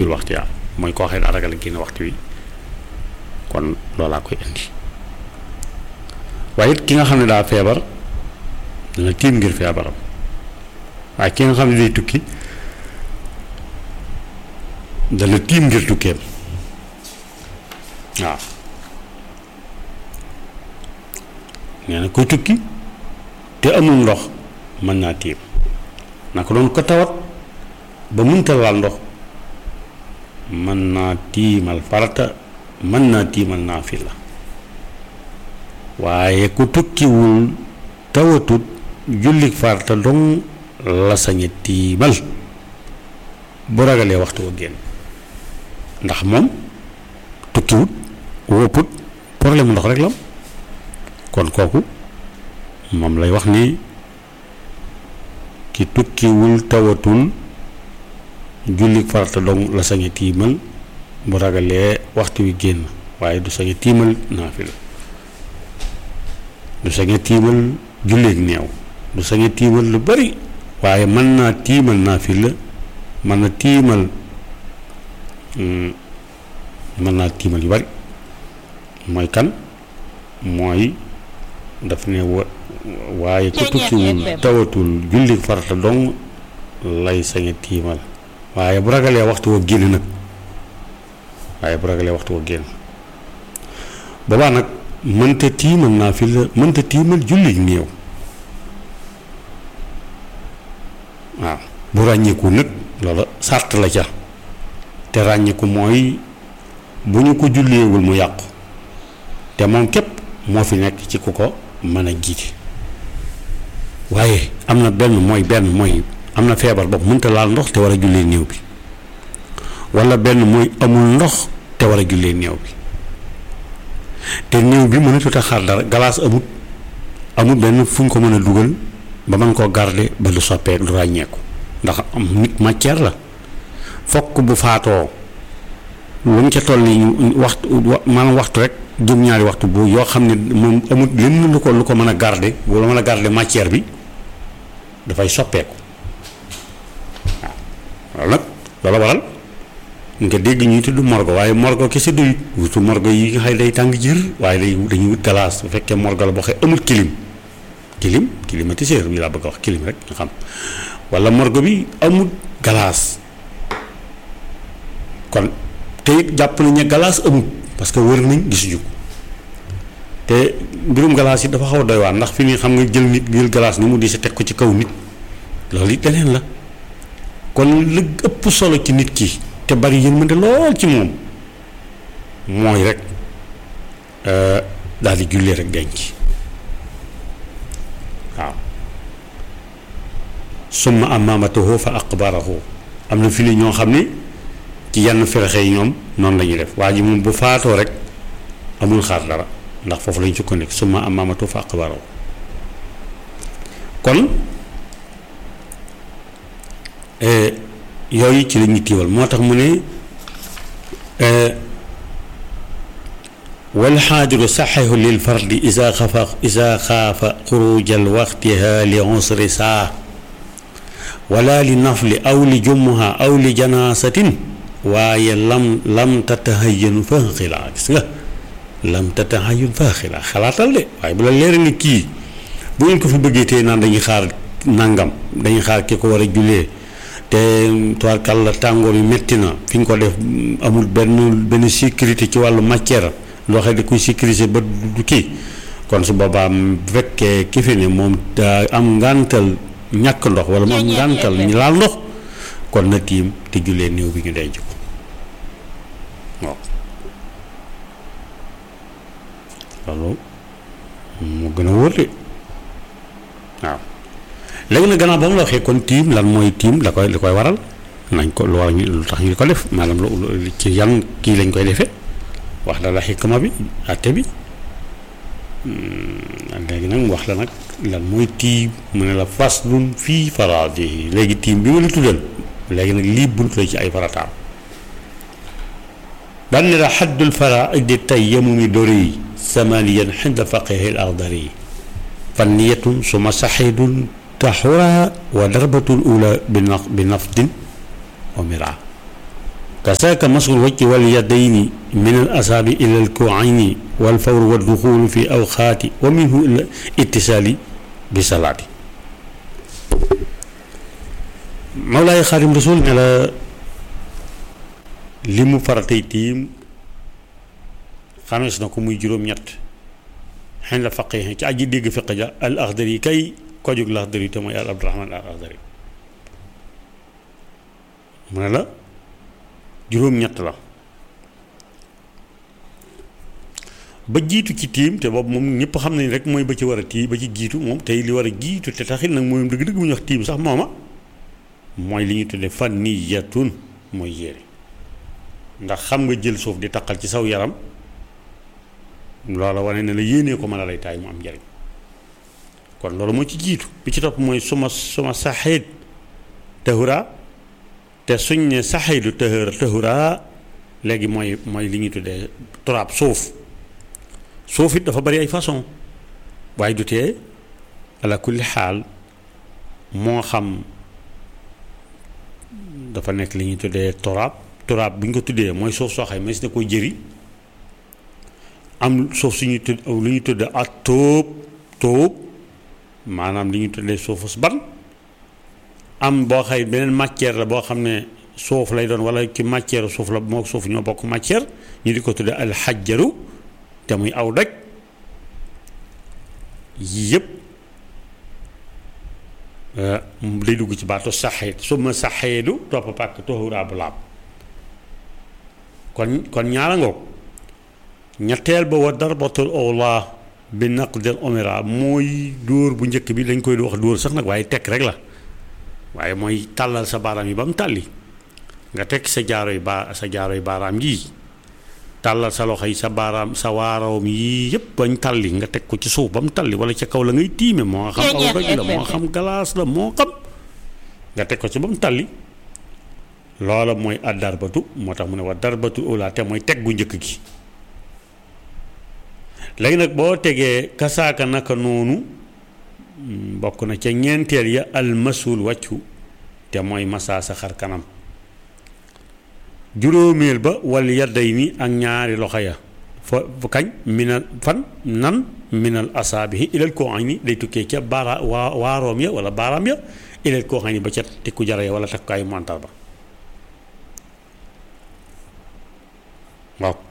waxtu yaa mooy koo xëy daa ragal génn waxtu wi kon loolaa koy indi waaye it ki nga xam ne daa feebar dana tiim ngir feebaram waaye ki nga xam ne day tukki dana tiim ngir tukkeem waaw nee na koy tukki te amul ndox mën naa tiim naka doon ko tawat ba mënta laal ndox mën naa tiimal farata mën naa tiimal naafila waaye ku tukkiwul tawatut jullik farata dong la sañe tiimal bu ragalee waxtu wa génn ndax moom tukkiwut wopput problème ndox rek la kon kooku moom lay wax ni ki tukkiwul tawatul jullik farata dong la sañe tiimal bu ragalee waxtu wi génn waaye du sañe tiimal naafila du sañe tiimal julleek neew du sañe tiimal lu bari waaye mën naa tiimal naafila mën na tiimal mën naa tiimal yu bari mooy kan mooy daf ne wa waaye ku tukkiwul tawatul julli farata dong lay sañ a tiimal waaye bu ragalee waxtu wa génn nag waaye bu ragalee waxtu wa génn boobaa nag mënta tiimal naa fi la mënta tiimal julli néew waaw bu ràññeeku nag loola sàrt la ca te ràññeeku mooy bu ñu ko julleewul mu yàqu te moom képp moo fi nekk ci ku ko mën a jiite waaye am na benn mooy benn mooy am na feebar bopp mënta laal ndox te war a jullee néew bi walla benn mooy amul ndox te war a jullee néew bi te néew bi mënatut a xaar dara galaas amut amul benn fu ñu ko mën a dugal ba mën koo garder ba du soppeek du ràññeeku ndax am nit matière la fokk bu faatoo lu mu ca toll nii waxtu maanaam waxtu rek jëm ñaari waxtu bu yoo xam ne moom amul lenn lu ko lu ko mën a garder bu la mën a garder matière bi dafay soppeeku waaw loolu nag loola waral nga dégg ñuy tudd morgo waaye morgo kese doyut wutu morgo yi nga xëy day tàng jër waaye day dañuy wut galaas bu fekkee morgo la boo xëy amul kilim kilim climatiseur bi laa bëgg a wax kilim rek nga xam wala morgo bi amul galaas kon te it jàpp nañ ne galaas amul parce que wër nañ gisuñu ko te mbirum galaas yi dafa xaw a doy waar ndax fi ni xam nga jël nit jël galaas ni mu di sa teg ko ci kaw nit loolu it leneen la kon lu ëpp solo ci nit ki te bari yërmande lool ci moom mooy rek daal di jullee rek denc waaw summa amaamatahu fa aqbarahu am na fi ni ñoo xam ne ci yenn ferexe yi ñoom noonu la ñuy def waa ji moom bu faatoo rek amul xaar dara ndax foofu lañ sukkandiku summa amaamatahu fa aqbarahu kon yooyu ci la ñuy tiiwal moo tax mu ne wal xaadiru saxihu lil fardi isa xafa isa xaafa xurujal waxtiha li usri saa wala li nafli aw li jumuha aw li janaasatin waaye lam lam tatahayanu fa xilaa gis nga lam tatahayun fa xilaa xalaatal de waaye bu la leer ni kii bu ngeen ko fi bëggee tey naan dañuy xaar nangam dañuy xaar ki ko war a jullee te tubaarkal la tàngoor yu metti na fi ñu ko def amul benn benn sécurité ci wàllu matière loo xam ne kuy sécuriser ba du kii kon su boobaa bu fekkee ki fi ne moom daa am ngàntal ñàkk ndox wala mu am ngàntal ñu laal ndox kon na tiim te jullee néew bi ñu denc ko waaw loolu mu gën a wóor de waaw léegi nag gannaaw ba mu la waxee kon tiim lan mooy tiim la koy li koy waral nañ ko lu war lu tax ñu ko def maanaam lu ci yan kii lañ koy defee wax la la xikma bi àtte bi léegi nag mu wax la nag lan mooy tiim mu ne la faslun fii faraadi léegi tiim bi ma la tuddal léegi nag lii bunt la ci ay farataam daan ne la xaddul faraidi tayammumi dori samaniyan xinda faqihi al axdari fanniyatun suma saxidun taxura wa darbatul ula bi naf bi nafdin wa mira kasaaka masul wajhi wal yadayni min al asaabi ila al kuayni wal fawru wa duxulu fi awxaati wa minhu ila ittisaali bi salaati Mawlaay Xaadim Rasul ne la li mu faratay tiim xamees na ko muy juróom-ñett xen la faqee ci aji dégg fiq ja al axdari kay ko jóg la axdari te mooy al abdurahman al axdari mu ne la juróom-ñett la ba jiitu ci tiim te boobu moom ñëpp xam nañ rek mooy ba ci war a tii ba ci jiitu moom tey li war a jiitu te taxit nag mooy dëgg-dëgg bu ñu wax tiim sax mooma mooy li ñu tuddee fanniyatun mooy yére ndax xam nga jël suuf di taqal ci saw yaram loola wane ne la yéenee ko mën a lay taay mu am njariñ kon loolu moo ci jiitu bi ci topp mooy suma suma saxeet tahura te suñ ne saxeetu tahura tahura léegi mooy mooy li ñuy tuddee turaab suuf suuf it dafa bari ay façon waaye du tee ala kulli xaal moo xam dafa nekk li ñuy tuddee turaab turaab bu ñu ko tuddee mooy suuf soo xam ne si na koy jëri am suuf suñuy tudd lu ñuy tuddee ak tóob tóob maanaam li ñuy tuddee suufus ban am boo xëy beneen matière la boo xam ne suuf lay doon wala ci matière suuf la moo suuf ñoo bokk matière ñu di ko tuddee alxajjaru te muy aw daj yii yëpp day dugg ci baatu saxeet su ma saxeedu topp pàkk toxuraa bu laab kon kon ñaara ngoog ñetteel ba wa darbatul awla bi naqdil omira mooy dóor bu njëkk bi dañ koy wax dóor sax nag waaye tekk rek la waaye mooy tàllal sa baaraam yi ba mu tàlli nga tekk sa jaaro yi baa sa jaaro yi baaraam yii tàllal sa loxo yi sa baaraam sa waarawam yii yëpp bañ tàlli nga teg ko ci suuf ba mu tàlli wala ca kaw la ngay tiime moo xam aw doj la moo xam galaas la moo xam nga teg ko ci ba mu tàlli loola mooy ad darbatu moo tax mu ne wa darbatu ula te mooy teg gu njëkk gi léegi nag boo tegee kasaaka naka noonu bokk na ca ñeenteel ya almasul wàccu te mooy masaa sa xar kanam juróomeel ba wal yadday ni ak ñaari loxo ya fa kañ minal fan nan minal asaabihi ilal koo xam ni day tukkee ca baara waa waaroom ya wala baaraam ya ilal koo xam ni ba ca tikku jara ya wala takkaayu montar ba waaw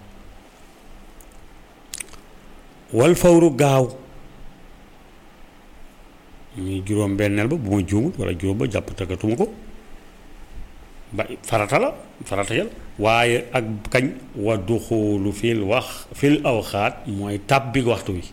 wal fawru gaaw muy juróom benneel ba bu ma juumut wala juróom ba jàpp tëggatuma ko ba farata la farata yal waaye ak kañ wa duxulu fil wax fil awxaat mooy tàbbi waxtu wi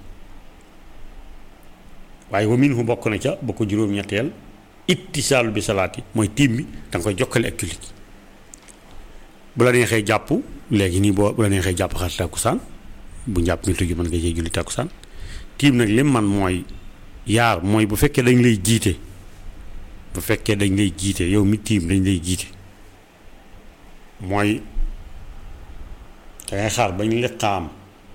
waaye wa minhu bokk na ca ba ko juróom-ñetteel ittisaalu bi salaati mooy tiim bi da nga koy jokkale ak julli bu la neexee jàpp léegi nii boo bu la neexee jàpp xar tàkkusaan bu njàpp mi tuju mën nga cee julli tàkkusaan tiim nag lim man mooy yaar mooy bu fekkee dañ lay jiite bu fekkee dañ lay jiite yow mi tiim dañ lay jiite mooy dangay xaar bañ liqaam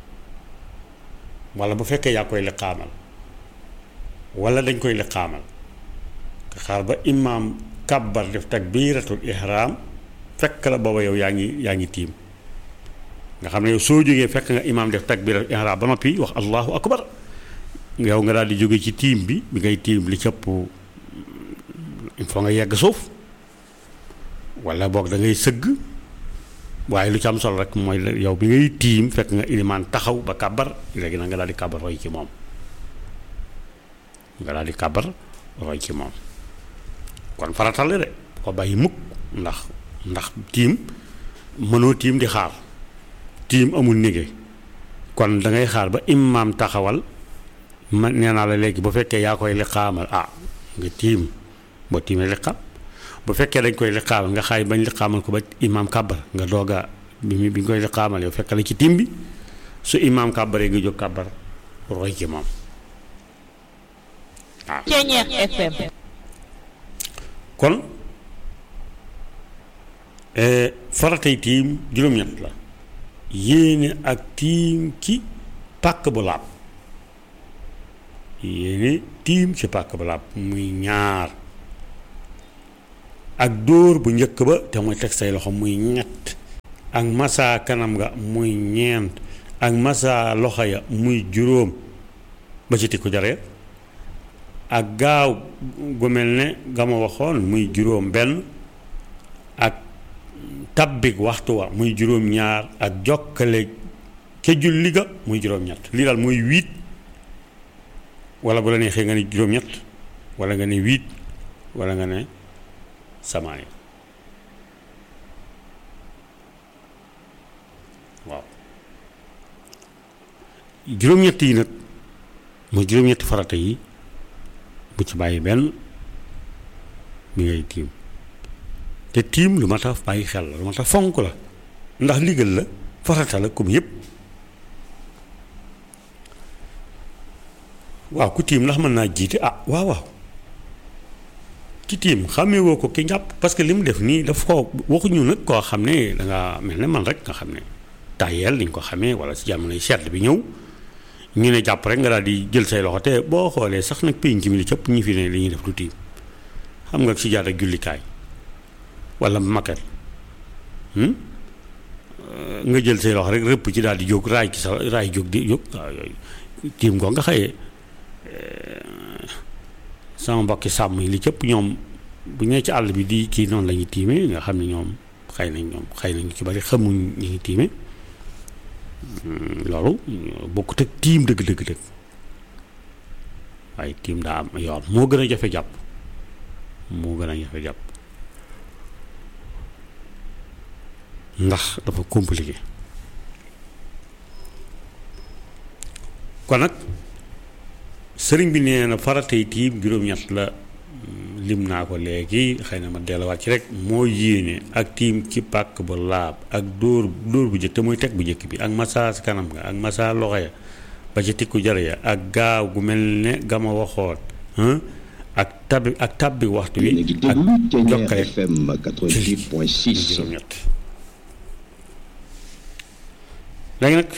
wala bu fekkee yaa koy liqaamal wala dañ koy liqaamal nga xaar ba imaam kàbbar def takbiratul ihram fekk la booba yow yaa ngi yaa ngi tiim nga xam ne yow soo jógee fekk nga imaam def takbiratul ihram ba noppi wax allahu akbar yow nga daal di jóge ci tiim bi bi ngay tiim li cëpp il faut nga yegg suuf wala boog da ngay sëgg waaye lu ci am solo rek mooy yow bi ngay tiim fekk nga ilimaan taxaw ba kàbbar léegi nag nga daal di kàbbar roy ci moom nga daal di kàbbar roy ci moom kon faratal la de ko bàyyi mukk ndax ndax tiim mënoo tiim di xaar tiim amul négé kon da ngay xaar ba imaam taxawal man nee naa la léegi bu fekkee yaa koy liqaamal ah nga tiim boo tiimee liqaam bu fekkee dañ koy liqaamal nga xaay bañ liqaamal ko ba imaam kàbbar nga doog a bi mi bi ñu koy liqaamal yow fekk la ci tiim bi su imaam kàbbaree nga jóg kàbbar roy ci moom waaw Ceñeex FM kon faratay tiim juróom-ñett la yéene ak tiim ci pàkk bu laab yéene tiim ci pàkk bu laab muy ñaar ak dóor bu njëkk ba te mooy teg say loxo muy ñett ak massa kanam nga muy ñeent ak massa loxo ya muy juróom ba ci tikku jare ak gaaw gu mel ne ga ma waxoon muy juróom benn ak tabbik waxtu wa muy juróom ñaar ak jokkale ca julli ga muy juróom ñett lii daal muy huit wala bu la neexee nga ne juróom ñett wala nga ne huit wala nga ne samaay waaw juróom-ñett yi nag mooy juróom-ñetti farata yi bu ci bàyyi benn bi ngay tiim te tiim lu ma tax bàyyi xel la lu ma tax fonk la ndax ndigal la farata la comme yépp waaw ku tiim ndax mën naa jiite ah waaw waaw ki tiim xàmmee woo ko ki njàpp parce que li mu def nii daf ko waxuñu nag koo xam ne danga mel ne man rek nga xam ne tayeel liñ ko xamee wala si jamonoy sedd bi ñëw ñu ne jàpp rek nga daal di jël say loxo te boo xoolee sax nag pénc mi li cëpp ñi fi ne li ñuy def du tiim xam nga si jaada jullikaay wala maket nga jël say loxo rek rëpp ci daal di jóg raay ci sa raay jóg di jóg waaw yooyu tiim ko nga xëyee sama mbokki sàmm yi li cëpp ñoom bu ñu ci àll bi di kii noonu la ñuy tiime nga xam ne ñoom xëy nañ ñoom xëy nañ ci bari xamuñ ñu ngi tiime loolu bokkut ak tiim dëgg dëgg dëgg waaye tiim daa am yoon moo gën a jafe jàpp moo gën a jafe jàpp ndax dafa compliqué kon nag sëriñ bi nee na faratay tiim juróom-ñett la lim naa ko léegi xëy na ma delluwaat ci rek moo yéene ak tiim ci pàkk ba laab ak dóor dóor bu jëkk te muy teg bu jëkk bi ak massa si kanam nga ak massa loxo ya ba ci tikku jar ya ak gaaw gu mel ne gama waxoon ak tabbi ak tabbi waxtu wi ak jokkale FM 88.6 juróom-ñett léegi nag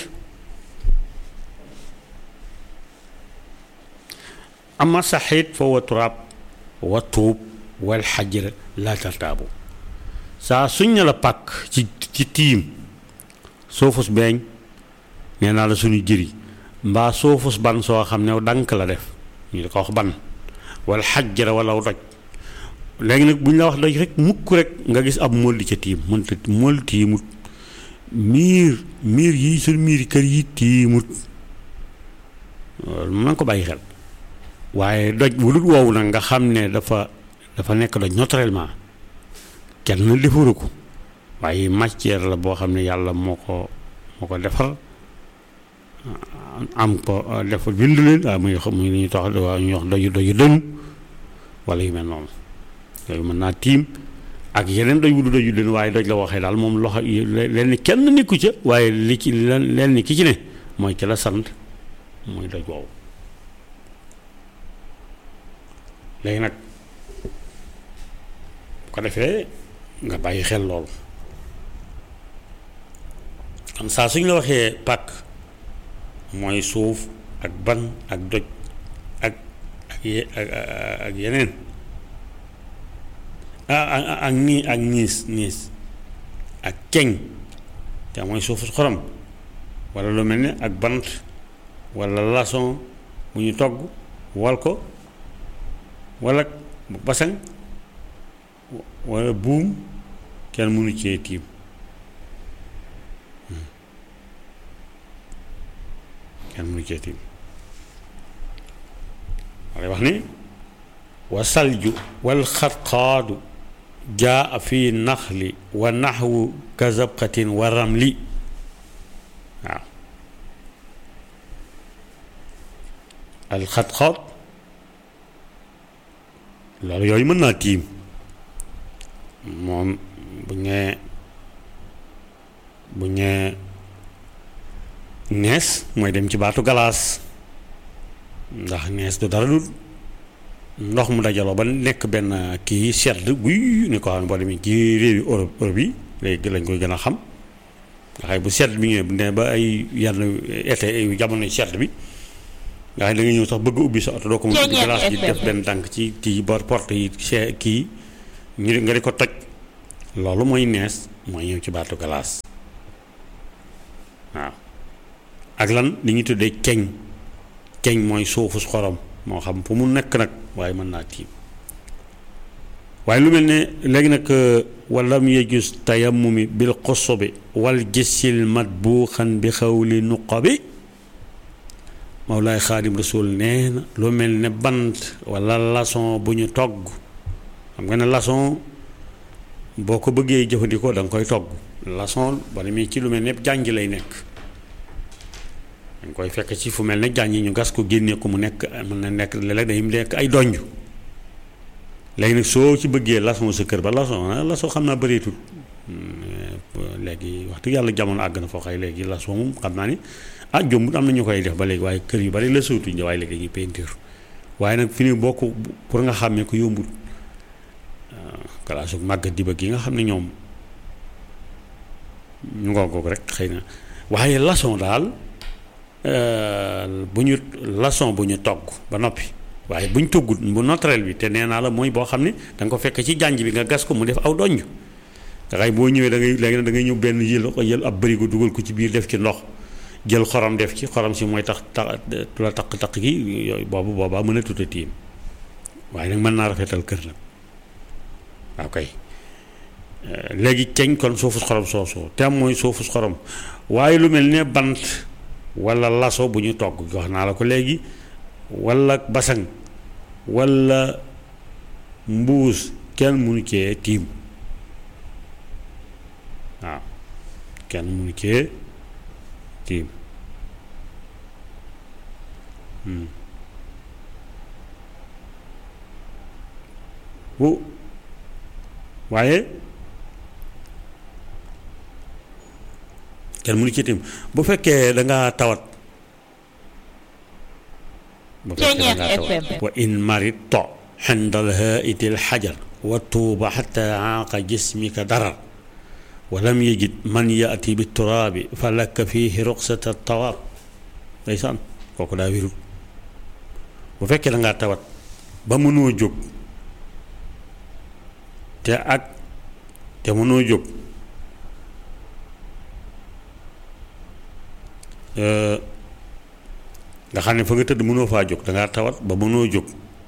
ama saxiit fa wa turaab wa tuub wal xajra laa tartaabu saa suñ ne la pàkk ci ci tiim soofus beeñ nee naa la suñu jëri mbaa soofus ban soo xam ne dank la def ñu di ko wax ban wal xajra wala doj léegi nag bu ñu la wax doj rek mukk rek nga gis ab mool di ca tiim mënta mool tiimut miir miir yi suñ miir kër yi tiimut loolu mën na ko bàyyi xel waaye doj bu dul woowu nag nga xam ne dafa dafa nekk doj naturellement kenn defaru ko waaye matière la boo xam ne yàlla moo ko moo ko defar am ko def bind leen waaw muy muy li ñuy tax waaw ñuy wax doju doju dënu wala yu mel noonu yooyu mën naa tiim ak yeneen doj bu du doju dënu waaye doj la waxee daal moom loxo leen kenn nekku ca waaye li ci leen ni ki ci ne mooy ki la sant mooy doj woowu léegi nag bu ko defee nga bàyyi xel loolu kon saa suñ la waxee pàkk mooy suuf ak ban ak doj ak ak ye- ak ak yeneen ak ak nii ak niis niis ak keñ te mooy suufu xorom walla lu mel ne ak bant walla laçon bu ñu togg wal ko walla basang walla buum kenn mënu cee tiim kenn mënu cee tiim walla wax ni wa salju wal xatxaadu jaa fi naxli wa naxwu kazabqatin wa ramli waaw al xatxaad loolu yooyu mën naa tiim moom bu ñee bu ñee nees mooy dem ci baatu galaas ndax nees du dara dul ndox mu dajaloo ba nekk benn kii sedd guy ni ko xam ne boo demee ci réewi Europe Europe yi léegi lañ koy gën a xam nga xay bu sedd bi ñëwee bu ne ba ay yenn été jamono sedd bi nga xam ne da nga ñëw sax bëgg ubbi sa oto doo ko mën ubbi glace gi def benn tànk ci kii bor porte yi kii ñu nga di ko toj loolu mooy nees mooy ñëw ci baatu glace waaw ak lan li ñuy tuddee ceñ ceñ mooy suufus xorom moo xam fu mu nekk nag waaye mën naa tiim waaye lu mel ne léegi nag walam yejus tayammumi bil xosobi wal gisil matbuuxan bi xawli nuqabi Mawlaay Xaadim Rasul nee na lu mel ne bant wala laçon bu ñu togg xam nga ne laçon boo ko bëggee jëfandikoo da nga koy togg laçon ba demee ci lu mel ne jànj lay nekk dañ koy fekk ci fu mel ne jànj ñu gas ko génnee ko mu nekk mën na nekk léeg-léeg day nekk ay donj léegi nag soo ci bëggee laçon sa kër ba laçon laçon xam naa bëreetul léegi wax dëgg yàlla jamono àgg na foo xay léegi laçon moom xam naa ni ah jombut am na ñu koy def ba léegi waaye kër yu bari la sootuñ waaye léegi dañuy peinture waaye nag fi ni bokk pour nga xàmmee ko yombut kalaasu màggat di ba gi nga xam ne ñoom ñu ngoo ko rek xëy na waaye laçon daal bu ñu laçon bu ñu togg ba noppi waaye bu ñu toggut bu naturel bi te nee naa la mooy boo xam ne da nga ko fekk ci jànj bi nga gas ko mu def aw donj nga xay boo ñëwee da ngay léegi nag da ngay ñëw benn yël yël ab bërigo dugal ko ci biir def ci ndox jël xorom def ci xorom si mooy tax tax tu la taq-taq gi yooyu boobu boobaa mën a tuta tiim waaye nag mën naa rafetal kër nag waaw kay léegi ceñ kon suufus xorom soosoo te am mooy suufus xorom waaye lu mel ne bant wala laso bu ñu togg wax naa la ko léegi wala basang wala mbuus kenn mënu cee tiim waaw kenn mënu cee tiim bu waaye kenn mënu ci tiim bu fekkee da nga tawat bu fekkee da nga tawat wa in maridta xindal haitil xajar wa tuuba xata aaqa jismika darar walam yajid man yaati bi turaabi fa lakka fiihi ruqsata tawaab ndeysaan kooku daa wérul bu fekkee da ngaa tawat ba mënoo jóg te ak te mënoo jóg nga xam ne fa nga tëdd mënoo faa jóg da ngaa tawat ba mënoo jóg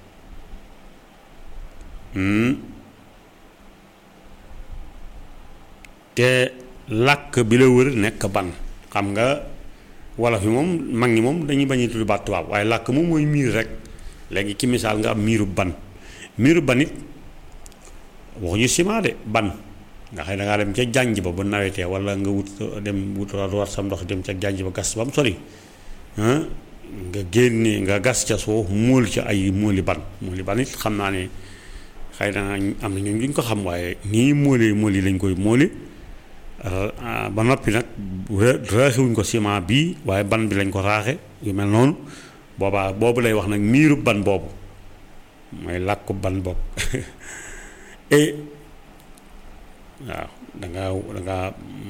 te làkk bi la wër nekk ban xam nga wolof yi moom mag ñi moom dañuy bañ a tudd baat tubaab waaye làkk moom mooy miir rek léegi ci misaal nga am miiru ban miiru ban it waxuñu ciment de ban nga xëy da ngaa dem ca jànj ba bu nawetee wala nga wut dem wut war sam ndox dem ca jànj ba gas ba mu sori nga génne nga gas ca suuf móol ca ay móoli ban móoli ban it xam naa ne xëy na am na ñoom duñ ko xam waaye nii móolee móoli lañ koy móoli ba noppi nag raaxewuñ ko ciment bii waaye ban bi lañ ko raaxe yu mel noonu boobaa boobu lay wax nag miiru ban boobu mooy làkku ban boobu et waaw danga danga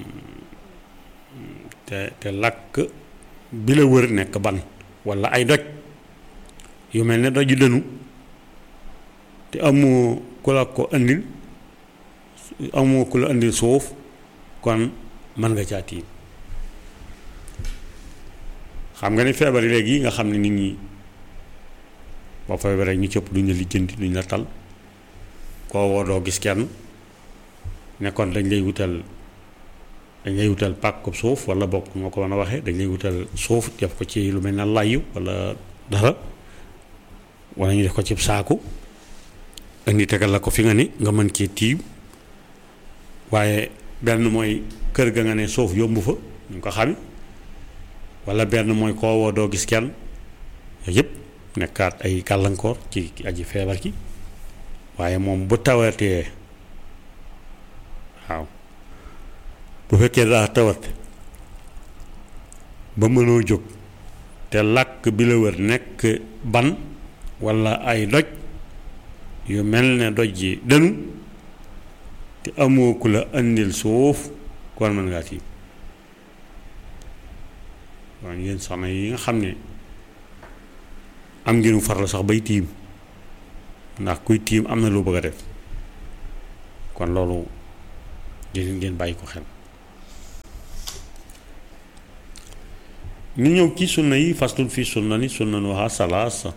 te te làkk bi la wër nekk ban walla ay doj yu mel ne doju dënu te amoo ku la ko andil amoo ku la andil suuf kon mën nga caa tiim xam nga ne feebar yi léegi nga xam ne nit ñi boo feebaree ñu cëpp duñ la lijjanti duñ la tal koo woo doo gis kenn nekkoon dañ lay wutal dañ lay wutal pàkku suuf wala bokk moo ko mën a waxee dañ lay wutal suuf def ko ci lu mel ne layu wala dara wala ñu def ko ci saaku indi tegal la ko fi nga ni nga mën cee tiim waaye benn mooy kër ga nga ne suuf yomb fa ñu ko xami wala benn mooy koo woo doo gis kenn yooyu yëpp nekkaat ay gàllankoor ci aji feebar ki waaye moom bu tawatee waaw bu fekkee daa tawat ba mënoo jóg te làkk bi la wër nekk ban walla ay doj yu mel ne doj yi dënu te amoo ku la andil suuf kon mën ngaa tiim waaw yéen soxna yi nga xam ne am ngeen farlu sax bay tiim ndax kuy tiim am na loo bëgg a def kon loolu dinañ ngeen bàyyi ko xel ñu ñëw ci sunna yi faslun fi sunna ni sunnanuha salaasa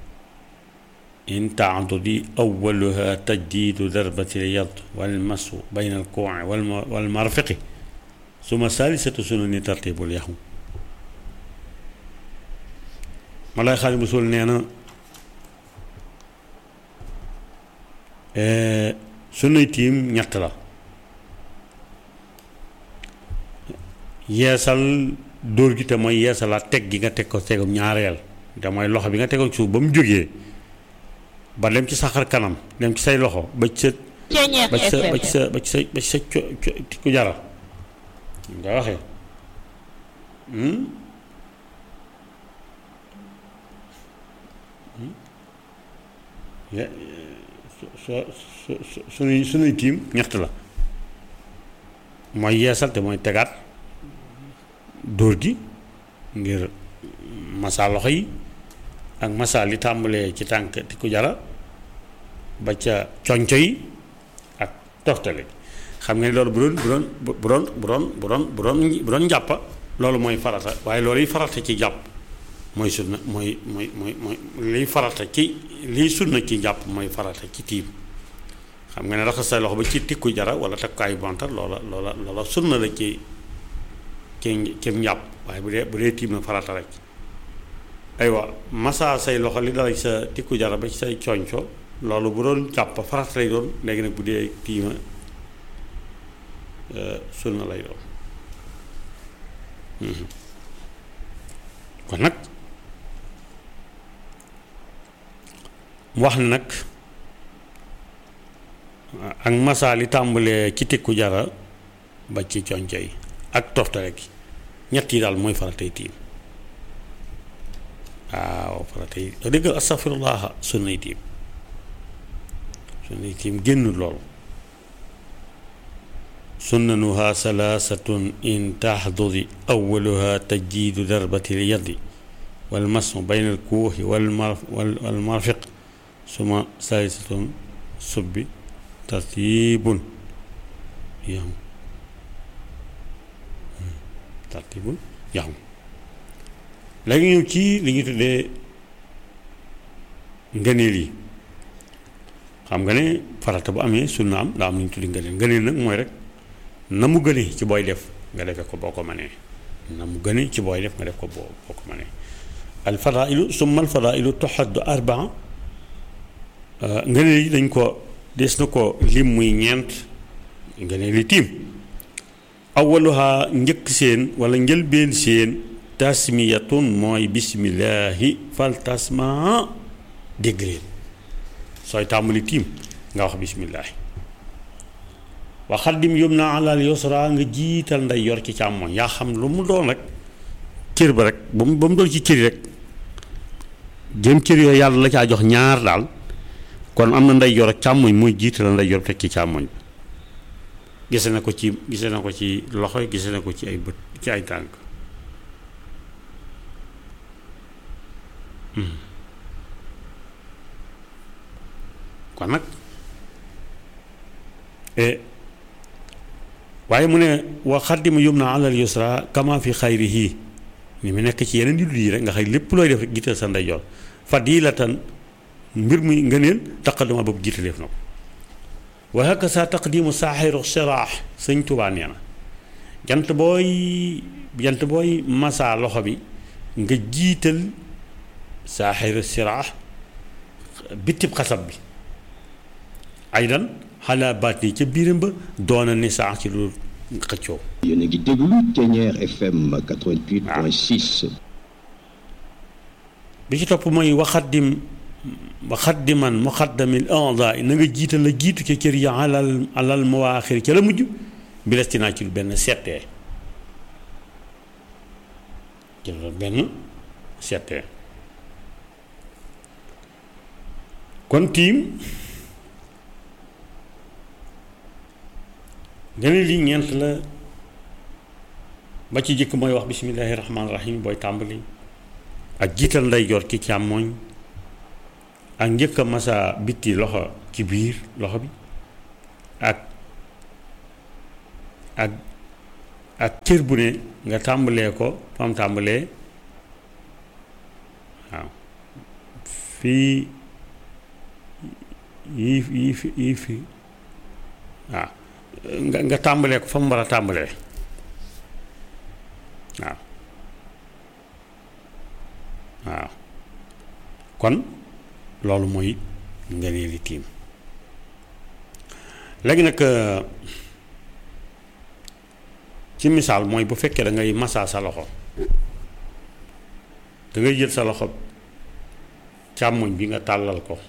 in taadudi awaluha tajdiidu darbati lyad walmasu bayna alkuuci walmarfiqi suma saalisatu sunani tartibul yaxu ma lay xaali bu sul nee na sunnay tiim ñett la yeesal dóor gi te mooy yeesalaat teg gi nga teg ko tegum ñaareel te mooy loxo bi nga tegoon suuf ba mu jógee ba dem ci saxar kanam dem ci say loxo ba ci sa ba ci sa ba ci sa ba ci sa ba ci sa co ku jara nga waxee so su su sunuy sunuy tiim ñett la mooy yeesal te mooy tegaat dóor gi ngir masa loxo yi ak masa li tàmbalee ci tànk ti ku jara ba ca conco yi ak toftale xam nga ni loolu bu doon bu doon bu doon bu doon bu doon bu doon njàppa loolu mooy farata waaye loolu yi farata ci jàpp mooy sunna mooy mooy mooy mooy liy farata ci liy sunna ci jàpp mooy farata ci tiim xam nga ne raxas say loxo ba ci tikku jara wala takkaayu bantar loola loola loola sunna la ci ci ci njàpp waaye bu dee bu dee tiim na farata rek aywa massa say loxo li dala ci sa tikku jara ba ci say coñco loolu bu doon jàpp farata lay doon léegi nag bu dee tiima sunna lay doon kon nag wax na nag ak massa li tàmbalee ci tikku jara ba ci conco yi ak toftale gi ñett yi daal mooy faratay tiim waaw faratay dëgg astaghfirullah sunnay tiim sunnay tiim génn loolu sunnanuha salaasatun in taxdudi awaluha tajdiidu darbati lyadi walmasu bayna alkuuxi walmarfiq suma saalisatun subbi tartibun yam tartibun yaxum léegi ñëw ci li ñu tuddee ngëneel yi xam nga ne farata bu amee sunna am daa am lu ñu tuddee ngëneel ngëneel nag mooy rek na mu gënee ci booy def nga defee ko boo ko mënee na mu gënee ci booy def nga def ko boo boo ko mënee al fadailu summa al fadailu tuxaddu arbaa ngëneel yi dañ ko des na ko lim muy ñeent ngëneel yi tiim awaluha njëkk seen wala njëlbeen seen tasmiyatun mooy bismillaahi fal tasma dégg leen sooy tàmbali tiim nga wax bismillaahi wa xaddim yum na alal yusra nga jiital nday yor ci càmmoñ yaa xam lu mu doon rek cër ba rek ba mu ba mu doon ci cëri rek jëm cër yooyu yàlla la caa jox ñaar daal kon am na nday yor ak càmmoñ mooy jiital nday yor teg ci càmmoñ gise na ko ci gise na ko ci loxo gise na ko ci ay bët ci ay tànk kon nag waaye mu ne wa xaddimu yum na alal yusra kama fi xayrihi ni mu nekk ci yeneen yu dul yi rek nga xëy lépp looy def rek jiital sa ndeyjoor fadilatan mbir muy ngëneel taqadduma boobu jiitaleef na ko wa hakaza taqdimu saaxiru siraax sëñ Tuubaa nee na jant booy jant booy masaa loxo bi nga jiital saaxiru siraax bitib xasab bi aydan xalaa baat nii ca biiram ba doona ni saax ci lu xëccoo yéen a ngi déglu Thiéniere FM 88.6. bi ci topp mooy waxaddim waxaddiman muqaddamil a'daa na nga jiital la jiitu ca cër ya alal alal mawaaxir ca la mujj bi des naa ci lu benn settee ci lu benn settee kon tiim gëne lii ñeent la ba ci jëkk mooy wax bismillaahi rahmaani rahim booy tàmbali ak jiital ndeyjoor ci càmmooñ ak njëkk a masa bitti loxo ci biir loxo bi ak ak ak cër bu ne nga tàmbalee ko fam tàmbalee waaw fii yii yii fi yii fi waaw nga nga tàmbalee ko fa mu war a tàmbalee waaw waaw kon loolu mooy ngëneeli tiim léegi nag ci misaal mooy bu fekkee da ngay masaa sa loxo da ngay jël sa loxo càmmoñ bi nga tàllal ko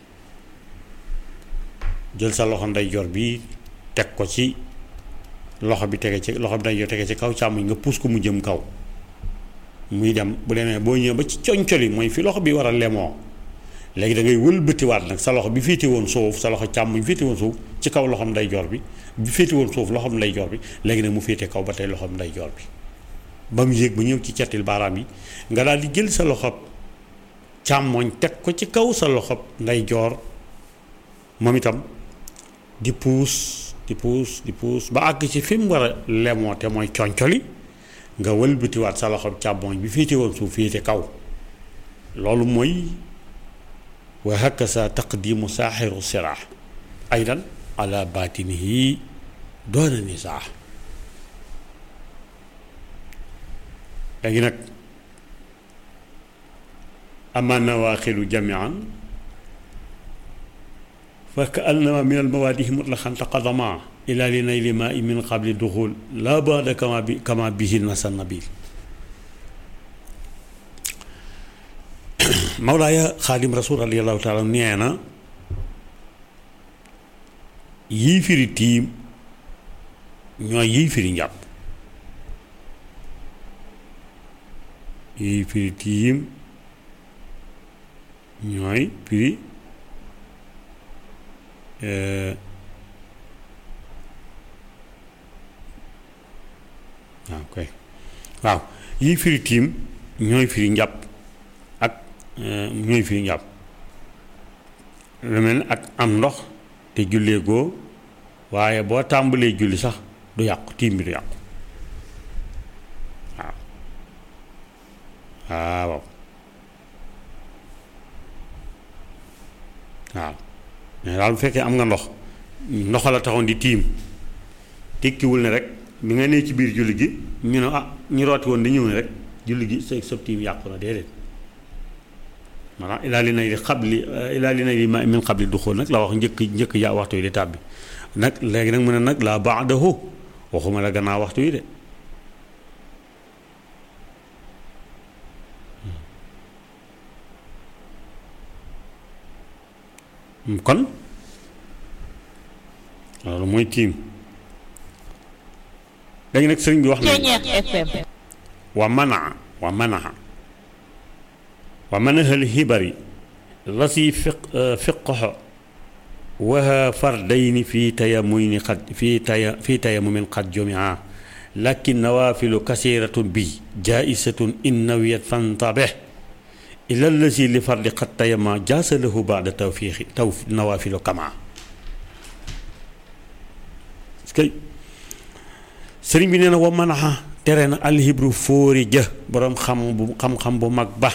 jël sa loxo ndeyjoor bi teg ko ci loxo bi tege ci loxo bi ndeyjoor tege ci kaw càmmoñ nga puus ko mu jëm kaw muy dem bu demee boo ñëwee ba ci coñcoli mooy fi loxo bi war a lemoo léegi da ngay wëlbatiwaat nag sa loxo bi féete woon suuf sa loxo càmmoñ féete woon suuf ci kaw loxom ndeyjoor bi bi féete woon suuf loxom ndeyjoor bi léegi nag mu féete kaw ba tey loxom ndeyjoor bi ba mu yéeg ba ñëw ci cettil baaraam yi nga daal di jël sa loxo càmmoñ teg ko ci kaw sa loxo ndeyjoor moom itam di puus di puus di puus ba àgg ci fi mu war a lemoo te mooy coñcoli nga wëlbatiwaat sa loxo càmmoñ bi féete woon suuf féete kaw loolu mooy wa hakaza taqdimu saaxiru sirah aydan ala batinihi doona nisaa léegi nag ama nawaaxilu jamian fa ka annama min almawaadihi mutlaqan taqadama ila li nayli maa min qabli duxul la baada kama bi kama bihi nasa nabil Mawlaaya Xaadim Rasul radiyallahu taala nee na yii firi tiim ñooy yii firi njàpp yii firi tiim ñooy firi waaw koy waaw yii firi tiim ñooy firi njàpp ak ñooy firi njàpp lu mel ne ak am ndox te jullee goo waaye boo tàmbalee julli sax du yàqu tiim bi du yàqu waaw waaw waaw mais daal bu fekkee am nga ndox ndox la taxoon di tiim tekkiwul ne rek bi nga nee ci biir julli gi ñu ne ah ñu rooti woon di ñëw ne rek julli gi sa sab tiim yàqu na déedéet maanaam ilaa li nay di xabli ilaa li nay di ma min xabli du xool nag la wax njëkk njëkk yaa waxtu yi di tàbbi nag léegi nag mu ne nag laa baadahu waxuma la gannaaw waxtu yi de kon loolu mooy tiim léegi nag sëriñ bi wax na wa manaa wa manaa wa manahal xibari la si fiq fiqoxo waha fardayni fi tayamuyni xad fi taya fi tayamumin xad jumia lakin nawaafilu kasiratun bi jaisatun in nawiyat fantabe ila lasi li fardi xat tayama jaasa lahu baada tawfiixi taw nawaafilu kama kay sëriñ bi nee na wa manaxa tere na alxibru fóori jë boroom xam bu xam-xam bu mag ba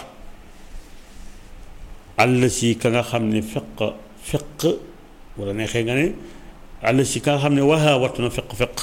àll si ka nga xam ne fiq fiq wala neexee nga ne àll si ka nga xam ne waxaa wattu na fiq fiq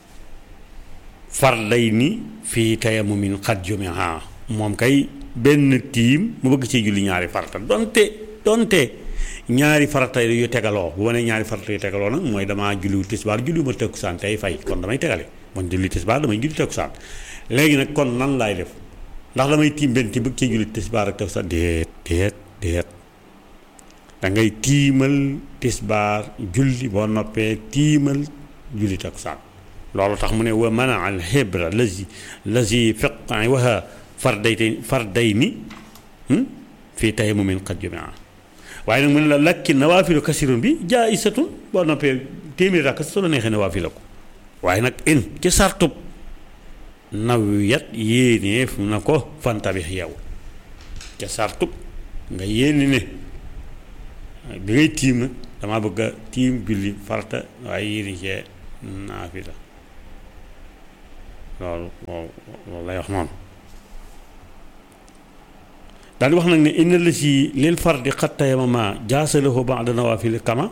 farday ni fii tayamumin xat jumiha moom kay benn tiim mu bëgg ci julli ñaari farata donte donte ñaari farata yu tegaloo bu ma nee ñaari farata yu tegaloo nag mooy damaa julliwu tisbaar julli ma takkusaan tey fay kon damay tegale man julli tisbaar damay julli takkusaan léegi nag kon nan laay def ndax damay tiim benn ti bëgg ci julli tisbaar ak takkusaan déet déet déet da ngay tiimal tisbaar julli boo noppee tiimal julli takkusaan loolu tax mu ne wa mana al xibra lazi lazi fiq waha farday farday ni fii tayamumin qad jumia waaye nag mu ne la lakki nawaafilu kasirun bi jaisatun boo noppee téeméeri rakk su la neexee nawaafila ko waaye nag in ci sartub nawiyat yéeneef na ko fantabix yow ca sartub nga yéene ne bi ngay tiim nag damaa bëgg a tiim julli farata waaye yéene cee naafila loolu loolu lay wax noonu daal di wax nag ne inna la si lil fardi xat tayamama jaasalahu ba'da nawaafil kama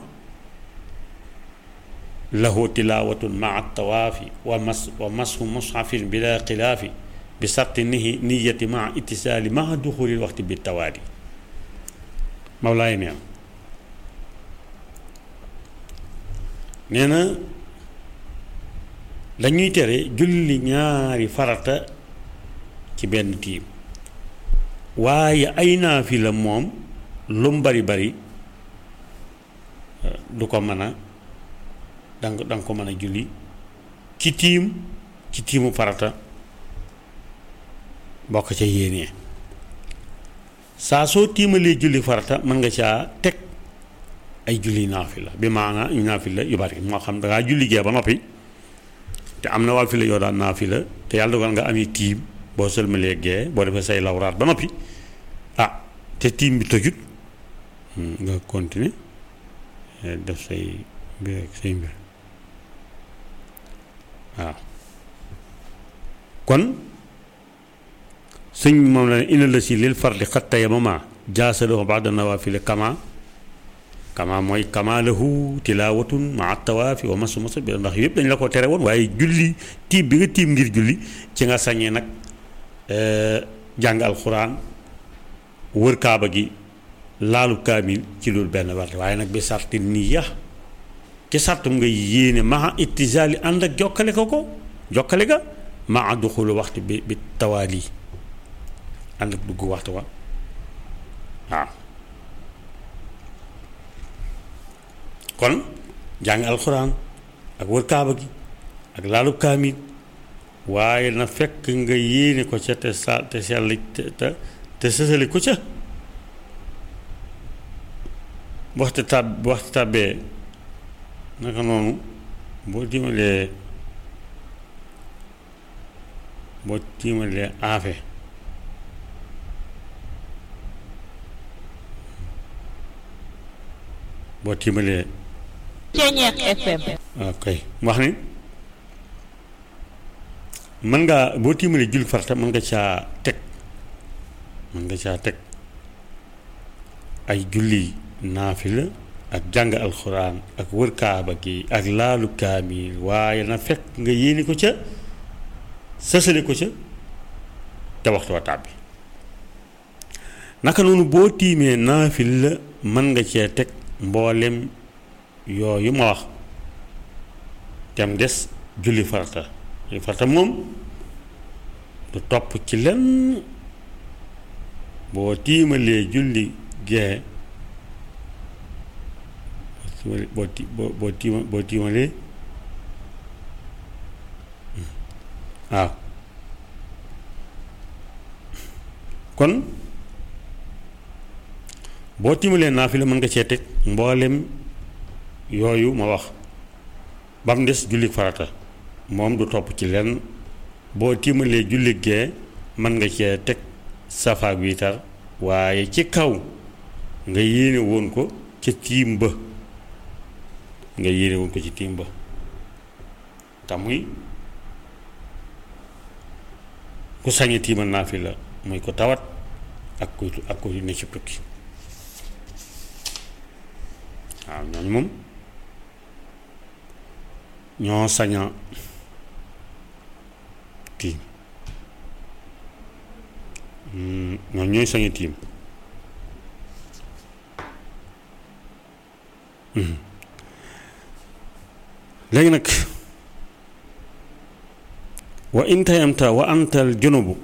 lahu tilaawatun maa tawaafi wa mas wa mashu mushafin bila xilaafi bi sarti nihi niyati maa ittisaali maa duxulil waxti bi tawaali Mawlaay neen nee na dañuy tere julli ñaari farata ci benn tiim waaye ay naafila moom lu mu bari bari du ko mën a danga danga ko mën a julli ci tiim ci tiimu farata bokk ca yéenee saa soo tiimalee julli farata mën nga caa teg ay julli naafila bi maana naafila yu bari moo xam dangaa julli gee ba noppi te am na naafila yoo daan naafila te yàlla dogal nga amee tiim boo sëlmalee gee boo defee say lawraat ba noppi ah te tiim bi tojut nga continuer def say mbir ak say mbir waaw kon sëñ moom la ne ina la si lil fardi xat tayamama jaasalahu ba'da nawaafil kama kama mooy kama lahu tilaawatun maa tawaafi wa masu masu bi ndax yëpp dañ la ko tere woon waaye julli tiim bi nga tiim ngir julli ci nga sañee nag jàng alxuraan wër kaaba gi laalu kaamil ci loolu benn wàll waaye nag bi sarti niya ci sartum nga yéene maa ittisaali ànd ak jokkale ko ko jokkale ga maa duxulu waxtu bi bi tawaali ànd ak dugg waxtu wa waaw kon jàng alxuraan ak wër kaaba gi ak laalu kaamil waaye na fekk nga yéene ko ca te sa te sell te te te sësali ko ca waxtu tab waxtu tàbbee naka noonu boo tiimalee boo tiimalee aafe boo tiimalee Ceeñeex FM ok wax ni mën ngaa boo tiimalee julli farata mën nga caa teg mën nga caa teg ay julli naafila ak jàng alxuraan ak wër kaaba gi ak laalu kaamil waaye na fekk nga yéene ko ca sësale ko ca te waxtu wa tàbbi naka noonu boo tiimee naafila mën nga cee teg mboolem yooyu ma wax tem des julli farata julli farata moom du topp ci lenn boo tiimalee julli gee boo ti boo boo tiima boo tiimalee waaw kon boo tiimalee naafila mën nga cee teg mboolem yooyu ma wax ba mu des julli farata moom du topp ci lenn boo tiimalee julli gee mën nga cee teg safaak wiitar waaye ci kaw nga yéene woon ko ca tiim ba nga yéene woon ko ci tiim ba tamuy ku sañe tiimal naafila muy ko tawat ak kuy ak kuy ne ci tukki waaw ñooñu moom ñoo saña tiim ñooñu ñooy saña tiim léegi nag wa in tayamta wa antal junubu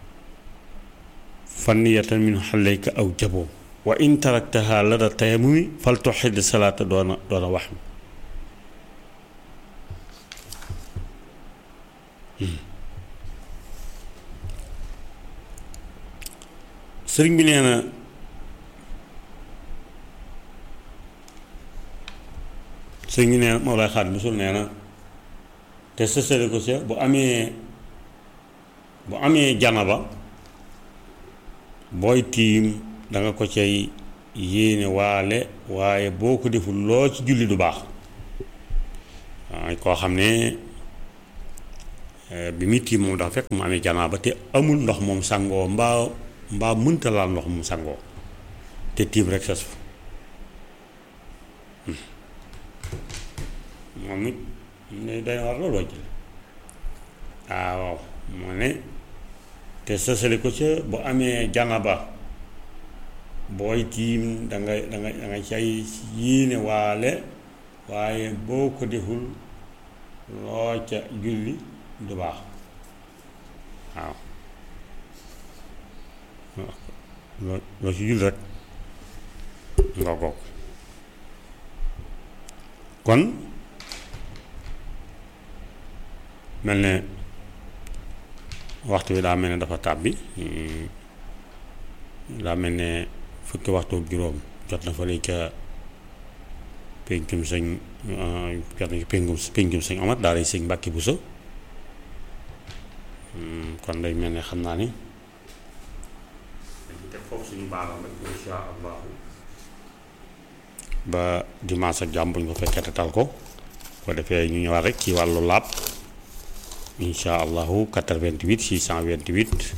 fanniyatan min xaleyka aw jaboo wa in taraktaha lada tayamumi fal tuxid salaata doona doona wax mi sëriñ bi nee na sëriñ bi nee na Mawlaay Xaadim Rasuul nee na te sësale ko sa bu amee bu amee janaba booy tiim danga ko cay yéene waale waaye boo ko deful loo ci julli du baax waaye koo xam ne bi muy tiim moom dafa fekk mu amee janaaba te amul ndox moom sangoo mbaa mbaa mënta laal ndox mu sangoo te tiim rek sas fa moom it ne day war loolu wàcc ah waaw moo ne te sësale ko ca bu amee janaba booy tiim dangay dangay dangay cay yéene waale waaye boo ko deful loo ca julli du baax waaw loo loo ci julli rek nga goog kon mel ne waxtu bi daa mel ne dafa tàbbi daa mel ne fukki waxtu ak juróom jot na fa léegi ca péncum sëñ jot na ci péncum péncum sëñ Omar daal di sëñ Mbàkke Buso kon day mel ne xam naa ni dañu teg foofu suñu baaram rek insha allahu ba dimanche ak jàmm bu ñu ko fekkee te tal ko ko defee ñu ñëwaat rek ci wàllu laab insha allahu 88 628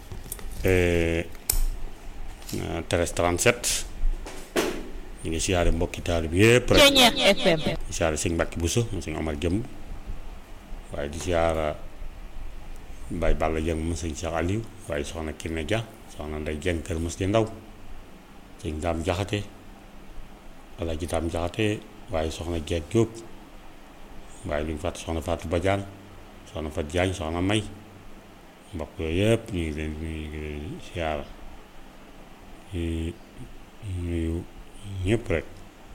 13 37 ñu ngi siyaare mbokki taal bi yépp rek Ceñeex FM di siyaare sëñ Mbàkke Buso mu sëñ Omar Jëmb waaye di siyaara Baay Balla Jëng mu sëñ Cheikh Aliou waaye soxna Kiné Dia soxna Ndey Jëng kër mos di ndaw sëñ Daam Jaxate Alaaji Daam Jaxate waaye soxna Jeeg Jóob waaye luñ fàtte soxna Faatu Badiane soxna Fat Jaañ soxna May mbokk yooyu yëpp ñu ngi leen ñu ngi leen siyaara di nuyu ñëpp rek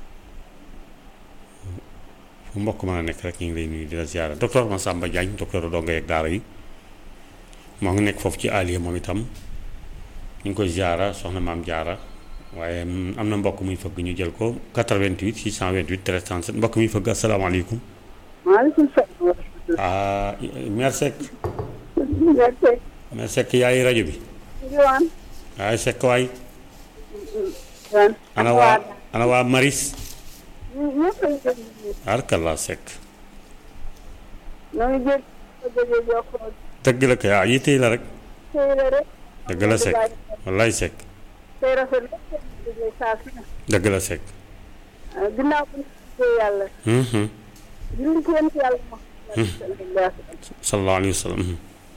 fu mbokk mën a nekk rek ñu ngi lay nuyu di la siyaara docteur Massamba Diagne docteur donga yeeg daara yi moo ngi nekk foofu ci Aliya moom itam ñu ngi koy siyaara soxna maam jaara waaye am na mbokk muy fëgg ñu jël ko 88 628 13 37 mbokk muy fëgg asalaamaaleykum maaleykum salaam. ah mère Seck merci. mère Seck yaay rajo bi Yowan. waaye Seck waay Yowan. ana waa ana waa Maris ñëpp a ngi déglu. arkalla Seck ñoo ngi jég ko jógee jokkoo dëgg la kay ah yitte la rek tey la rek. dëgg la Seck wallaay Seck tey rafet lépp tey jógee saa su ne. dëgg la Seck ah ginnaaw bu ñu gisee yàlla. mhm julli ci yonent yàlla mo sallallahu alayhi wa sallam mhm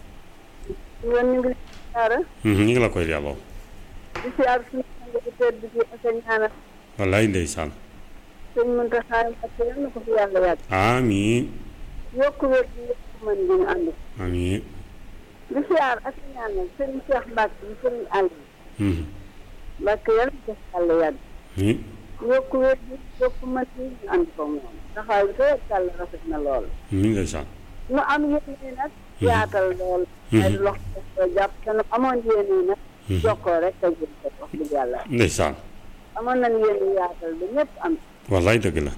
ñoon ñu ngi leen siyaara mhm ñu ngi la koy delloo di siyaar suñu sang bu tedd bi ak a ñaanal wallaay ndeysaan sëñ Muntaxa Mbàkke yal na ko fi yàlla yàgg amiin yokk wér gi yokk mën gi ñu ànd amiin di siyaar ak a ñaanal sëñ Cheikh Mbàkke bi sëñ àll mhm Mbàkke yal na ko fi yàlla yàgg amiin yokk wér gi yokk mën gi ñu ànd ko moom taxawaay bi rek yàlla rafet na lool amiin ndeysaan nu am yéene nag yaatal lool ay loxo ko jàpp te nu amoon yéene nag jokkoo rek a jëm ko wax dëgg yàlla ndeysaan amoon nañ yéene yaatal ba ñëpp am wallaay dëgg la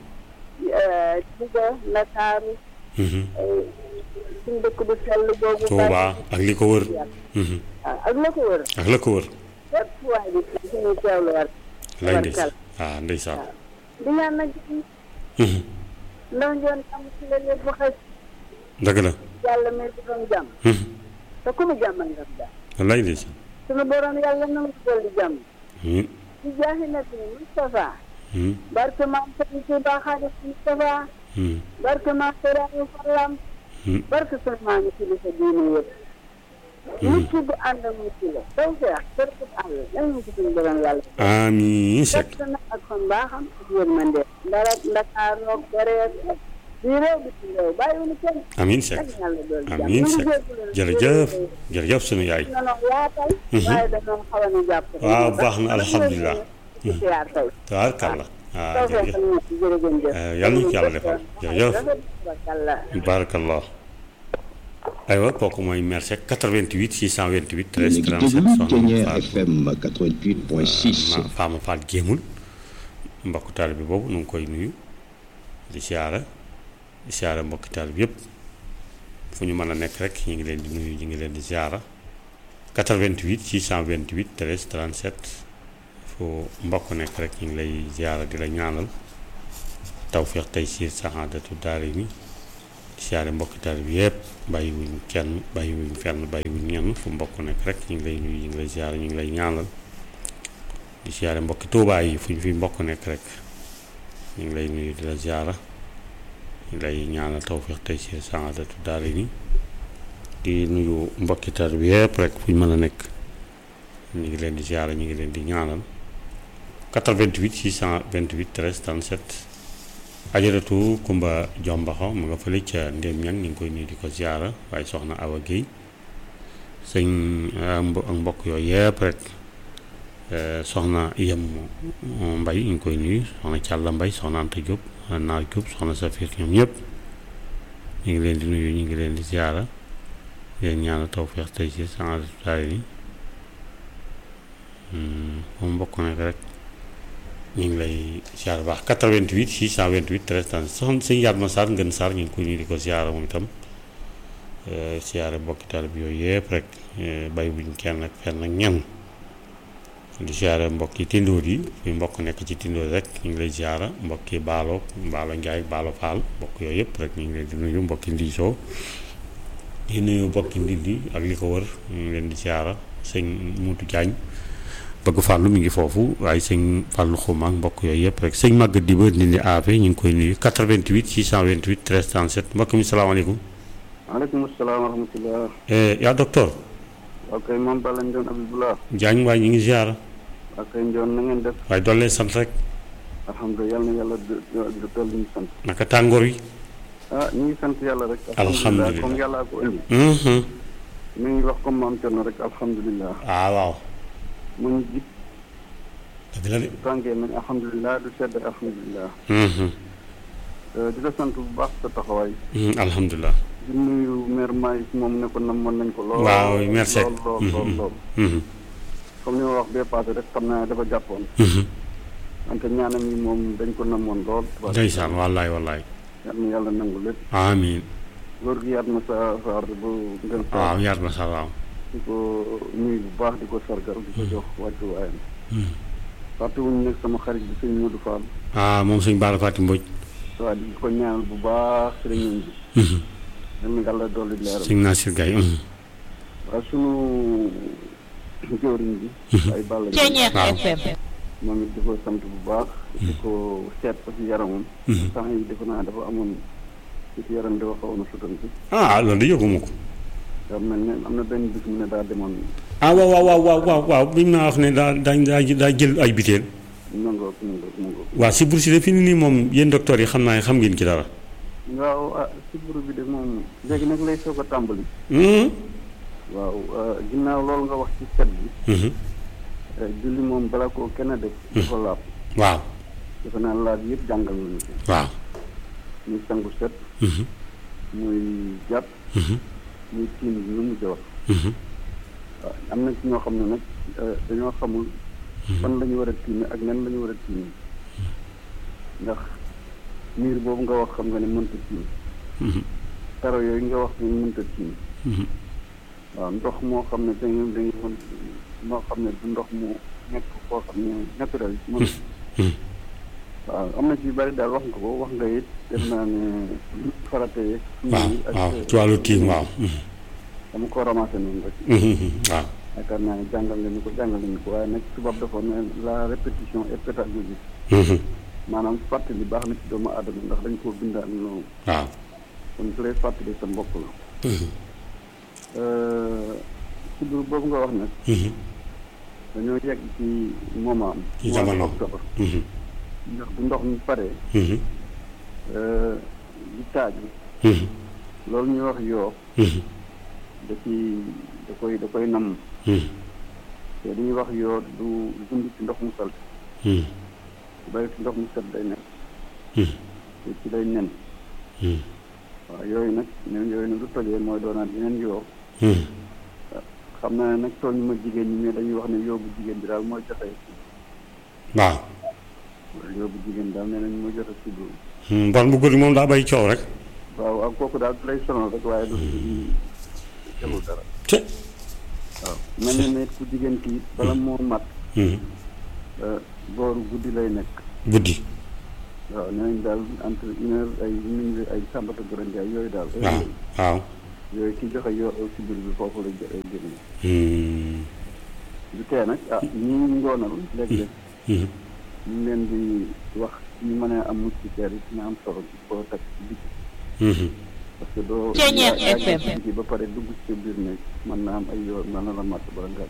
Louga Ndakaaru mhm suñ dëkk bu sell boobu Tuubaa ak li ko wër mhm waaw ak la ko wër ak la ko wër fépp waay bi suñu teewlu war lay ndeysaan ah ndeysaan di ñaan nag mhm ndax ngeen am ci la lépp xëy dëgg la yàlla may di doon jàmm mhm te ku mu jàmmal nga jàmm wallaay ndeysaan suñu borom yàlla na mu dolli jàmm mhm ci jaaxi na bi Moustapha mhm barke maam Sëriñ Tuubaa Xaadim Moustapha mhm barke maam Sëriñ Fallam mhm barke sa maami kilifa diine yëpp mucc bu ànd ak mucc la taw feex bërkut àll yal na ko suñu borom yàlla amiin Seck fekk na ak kon baaxam ak yërmande ndara Ndakaar roog bareet bii réew bi ci réew bàyyiwuñu kenn amiin Seck ak yàlla dool jàmm amiin ñu ngi Seck jégalu nag. jërëjëf jërëjëf sunu yaay nanoo yaatal waaye dañoo xaw a ñu jàpp rek. waaw baax na alhamdulilah ci siyaar tey tabaarkalla ah taw jërëjëf feexal ñu ci jërëjëf Eh, yàlla na ci yàlla defal jërëjëf barakallah aywa kooku mooy mère Seck 88 628 13 Léegi 37 déglu soxna Ceñeer Fatou FM 88.6 ma Fama Fall Géemul mbokk taal bi boobu nu ngi koy nuyu di siyaara di siyaara mbokki taal bi yëpp fu ñu mën a nekk rek ñu ngi leen di nuyu ñu ngi leen di siyaara 88 628 13 37 fu mbokk nekk rek ñu ngi lay siyaara di la ñaanal tawféex tey siir saxaadatu daari mi di siyaare mbokki taalibe bi yëpp bàyyiwuñ kenn bàyyiwuñ fenn bàyyiwuñ ñenn fu mbokk nekk rek ñu ngi lay nuyu ñu ngi lay siyaare ñu ngi lay ñaanal di siyaare mbokki Tuubaa yi fu ñu fi mbokk nekk rek ñu ngi lay nuyu di la siyaara ñu ngi lay ñaanal tawfeex tey ci saadatu daara ni di nuyu mbokki taalibe bi yëpp rek fu ñu mën a nekk ñu ngi leen di siyaare ñu ngi leen di ñaanal 88 628 13 37 ajaratu Kumba Jombaxo mu nga fële ca Ndéem ñang ñu ngi koy nuyu di ko ziara waaye soxna Awa Guèye sëñ ak mbokk yooyu yëpp rek soxna Yem Mbay ñu ngi koy nuyu soxna Càlla Mbay soxna Anta Diop Naar Diop soxna Safir ñoom ñëpp ñu ngi leen di nuyu ñu ngi leen di ziara leen ñaanal tawfeex tey ci saadatu daara ni moom mbokk nekk rek ñu ngi lay siyaar baax 88 628 13 37 soxna sëñ Yatma Sarr ngeen Sarr ñu ngi koy nuyu di ko siyaara moom itam siyaare mbokki taal bi yooyu yëpp rek bay buñ kenn ak fenn ak ñenn di siyaare mbokki tindóor yi fi mbokk nekk ci tindóor rek ñu ngi lay siyaara mbokki baalo baalo Njaay baalo Faal mbokk yooyu yëpp rek ñu ngi leen di nuyu mbokki ndiisoo di nuyu mbokki ndindi ak li ko wër ñu ngi leen di siyaara sëñ Muutu Jaañ bëgg fàllu mi ngi foofu waaye sëñ fàllu xuma ak mbokk yooyu yëpp rek sëñ màgg di ba nindi aafe ñu ngi koy nuyu 88 628 13 37 mbokk mi salaamaaleykum maaleykum salaam wa rahmatulah. yaa docteur ok moom Balla Ndione Abibullah. Jaañ waaye ñu ngi ziara ok Ndione na ngeen def. waaye doole sant rek alhamdulilah yal na yàlla dolli ñu sant. naka tàngoor wi ah ñu ngi sant yàlla rek. alhamdulilah comme yàlla ko indi. mhm mi ngi wax comme maam Thierno rek alhamdulilah. ah waaw mu ngi jib dëgg la de tàngee nañ alhamdulilah du sedd alhamdulilah. mhm di la sant bu baax sa taxawaay. mhm alhamdulilah di nuyu maire Maïs moom ne ko namoon nañ ko lool. waaw merci lool lool lool lool. mhm comme ni ma wax bee passé rek xam naa dafa jàppoon. mhm wante ñaanam yi moom dañ ko namoon lool. ndeysaan wallaay wallaay yal na yàlla nangu lépp. amiin góor gi yaat na sa saar bu ngeen waaw yaat na sax waaw di ko nuyu bu baax di ko sargal di ko jox wàccu waayam mhm fàtte wuñu nekk sama xarit bi sëñ Modou Fall ah moom sëñ Bara Fatim Mbodj waaw di ko ñaanal bu baax sëriñam bi mhm yal na yàlla dolli leeral sëñ Nasir Gaye mhm waaw sunu jëwriñ bi ay bàll Ceñeex waaw. FM moom it di ko sant bu baax di ko seet ko ci yaramam mhm temps yi defe naa dafa amoon ci ci yaram dafa xawoon a sutanti ah loolu de yëguma ko daa mel ne am na benn bis mu ne daa demoon ah waaw waaw waaw waaw waaw waaw bi mu naa wax ne daa daa daa daa jël ay biteel nangoog nangoog nangoog waaw si bourse de fi ni nii moom yéen docteur yi xam naa ne xam ngeen ci dara waaw ah sibbiru bi de moom léegi nag lay soog a tàmbali mhm waaw euh, ginnaaw loolu nga wax ci set bi mhm euh, julli moom bala koo kenn def dafa laab waaw defe naa laab yëpp jàngal nañu ko waaw muy sangu set mhm muy jàpp mhm muy tiim bi nu mu wax mhm waaw am na ci ñoo xam ne nag euh, dañoo xamul fan la ñu war a tiime ak nan la ñu war a tiime ndax miir boobu nga wax xam nga ne mënta tiim mhm taro yooyu nga wax ne mënta tiim mhm waaw ndox moo xam ne dañu dañu mën moo xam ne du ndox mu nekk koo xam ne naturel mën mhm waaw am na ci yu bari daal wax nga ko wax nga it def naa ne farate yeeg waaw waaw ci wàllu tiim waaw mhm dama ko ramassé noonu rek mhm waaw yaakaar naa ne jàngal leen ko jàngal leen ko waaye nag tubaab dafa ne la répétition est pédagogique mhm maanaam fàttali baax na ci doomu aadama ndax dañ koo bindaan noonu waaw kon su lay fàttali sa mbokk la mhm sibbiru boobu nga wax nag mhm dañoo yegg ci moment am Ci jamono. octobre mhm ndax bu ndox mi paree mhm di taaju mhm loolu ñuy wax yoo mhm da ci da koy da koy namm mhm te li ñuy wax yoo du dund ci ndox mu salte mhm bu bari ci ndox mu set day nekk mhm te ci day nen mhm waaw yooyu nag nen yooyu nag du tojee mooy doonaat yeneen yoo mhm xam naa ne nag tooñ ma jigéen ñi mais dañuy wax ne yoo bu jigéen bi daal mooy joxe waaw yoo bu jigéen daal nee nañ mooy joxe si bu mhm bon bu góor moom daa bay coow rek waaw ak kooku daal du lay sonal rek waaye du deful dara te waaw mel na ne ku jigéen kii bala moo mat mhm booru guddi lay nekk guddi waaw nee nañ daal entre une heure ay minuit ay sàmbata gërëm jaay yooyu daal. waaw waaw yooyu ki joxe yoo si biir bi foofu la jë génne. Hmm. du tee nag ah ñi ngoonal léeg-léeg Mhm. ñu ngi leen di wax ñu mën a am moustiquaire yi dina am solo ci koo teg ci biti Mhm. parce que doo Ceeñeer yaa- yaa ngi FM. ci biti ba pare dugg ci sa biir nekk mën naa am ay yoon mën na la matt bala ngaa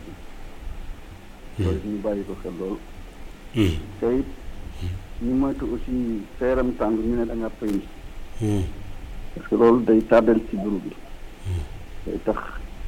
ji loolu ñu bàyyi ko xel loolu Mhm. te it ñu moytu aussi sa yaram tàng ñu ne da nga pëy Mhm. parce que loolu day tardel ci buru bi day tax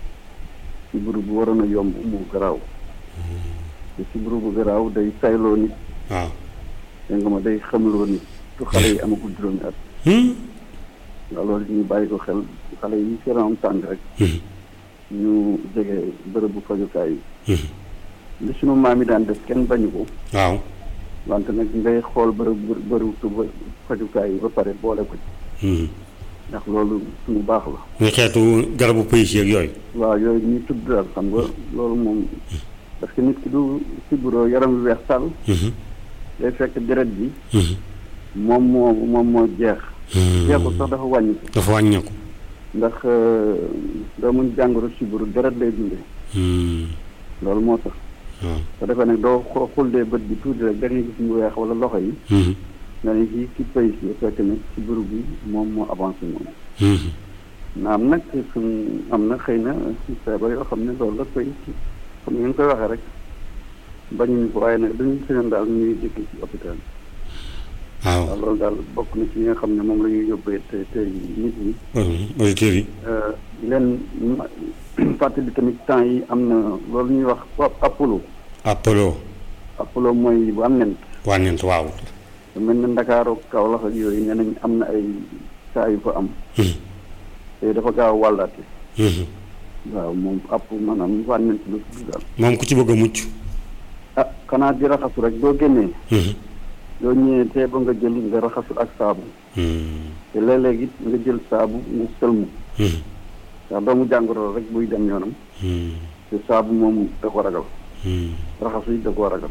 ci buru bu waroon a yomb mu garaaw te ci buru bu garaaw day sayloo nit waaw dégg nga ma day xamloo nit tu xale yi amagul juróomi at Hmm. waaw loolu ñu bàyyi ko xel xale yi seen am tàng rek Mhm. ñu jege bërëbu fajukaay yi Mhm. li sunu maam yi daan def kenn bañu ko waaw wante nag ngay xool bërëb bërëbu fajukaay yi ba pare boole ko ci Mhm. ndax loolu suñu baax la muy xeetu garabu pëyis yeeg yooyu waaw yooyu ñuy tudd daal xam nga loolu moom parce que nit ki du siburo yaram wi weex tàll Mhm. day fekk deret bi Mhm. moom moo moom moo jeex Hmm. jeexul sax dafa wàññi dafa wàññeeku ndax doomu jàngoro siburo deret lay dundee Hmm. loolu moo tax waaw te defee nag doo xo- xuldee bët bi tuuti rek da ngay gis mu weex wala loxo yi Mhm. nga ne kii ci pays bi fekk ne siburo bi moom moo avancé moom Mhm. naam nag suñ am na xëy na feebar yoo xam ne loolu la koy comme ni ngeen koy waxee rek bañuñu ko waaye nag dañuy sëñoon daal ñuy dëkk ci hôpital waaw waaw loolu daal bokk na ci yi nga xam ne moom la ñuy yóbbee te tey nit ñi Mhm. auditeurs yi Euh, leen ma- fàttali tamit temps yi am na loolu ñuy wax wa- apollo Apollo apollo mooy bu am nent wàññeent waaw te mel na Ndakaaru Kaolack ak yooyu nee nañ am na ay saa yu fa am Mhm. te dafa gaaw a wàllaate Mhm. waaw moom app maanaam wànnent la tudd daal moom ku ci bëgg a mucc ah xanaa di raxasu rek doo génnee Mhm. doo ñëwee tee ba nga jël nga raxasu ak saabu Hmm. te léeg-léeg it nga jël saabu nga sëlmu Mhm. ndax doomu jàngoro rek buy dem yoonam Hmm. te saabu moom da ko ragal Hmm. raxasu yi da koo ragal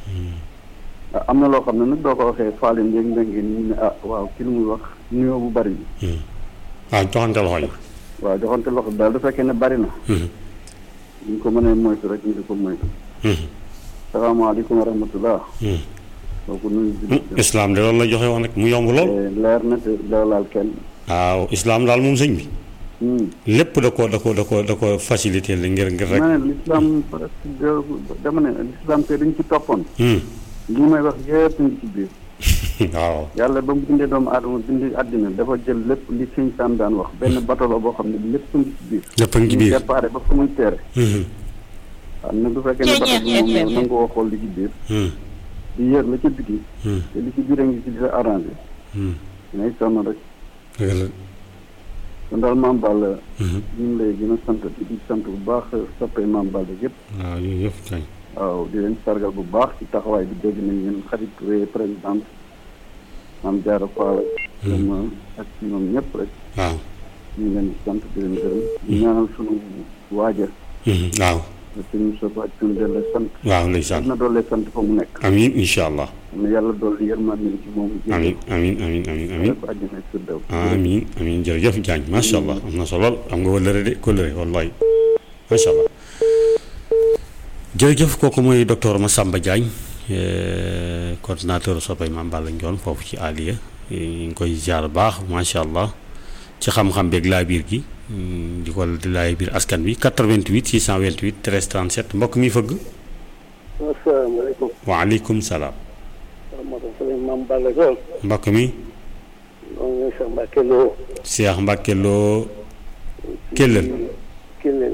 ah am na loo xam ne nag doo ko waxee faale ndéeg ndéngi ñu ne ah waaw ki lu muy wax nuyoo bu bari bi Hmm. waaw joxante loxo yi waaw joxante loxo bi daal du fekkee ne bari na Mhm. ñu ko mënee moytu rek ñu di ko moytu Mhm. salaamaaleykum wa rahmatullah Mhm. kooku nuyu Hmm. islam de loolu la joxe woon rek mu yomb lool te leer na te doo laal kenn waaw islam daal moom sëñ bi Hmm. lépp da ko da ko da ko da ko facilité la ngir ngir rek ma ne l'islam presque de- dama ne l'islam te dañ ci toppoon Hmm. li may wax yëpp ngi ci biir waaw yàlla ba mu bindee doomu aadama bindi àddina dafa jël lépp li sëñ Sam daan wax benn bato la boo xam ne lépp ngi ci biir lépp a ngi ci ñu biir déparé ba fu muy teere Mhm. waaw nag du fekkee ne bato bi moom Ceeñeer yow nangoo xool li ci biir Hmm. di yër la ca biti Hmm. te li ci biir a ngi ci di la arrangé Hmm. ngay sonn rek dëgg la kon daal maam Balla Mhm. ñu ngi lay gën a sant di sant bu baax soppee maam Balla yëpp waaw yooyu yëpp kañ waaw di leen sargal bu baax ci taxawaay bi dégg nañ leen xarit Touré présidente maam Diarra Fall ak ak ci ñoom ñëpp rek waaw ñu ngi leen di sant di leen gërëm di ñaanal sunu waaja Mhm. waaw sëñ Moussa Ba ci doole sant waaw ndeysaan na doole sant fa mu nekk amiin incha allah am na yàlla dolli yërmande ci moom amiin amiin amiin amiin amiin ko àjjana firdaw amiin amiin jërëjëf Diagne macha allah am na solo am nga wëllëre de kóllëre wallahi macha allah jërëjëf kooku mooy docteur Massamba Diagne eh, coordinateur soppay Mame Balla Ndione foofu ci Aliya ñu ngi koy ziar baax macha allah ci xam-xam beeg laa biir gi mm, di ko di laay biir askan bi 88 628 13 37 mbokk mi fëgg asalaamaaleykum waaleykum salaam rahmatulah sëñ Mame Balla Ndione mbokk mi moom Cheikh Mbacke Lo Cheikh Mbacke loo Kellel Kellel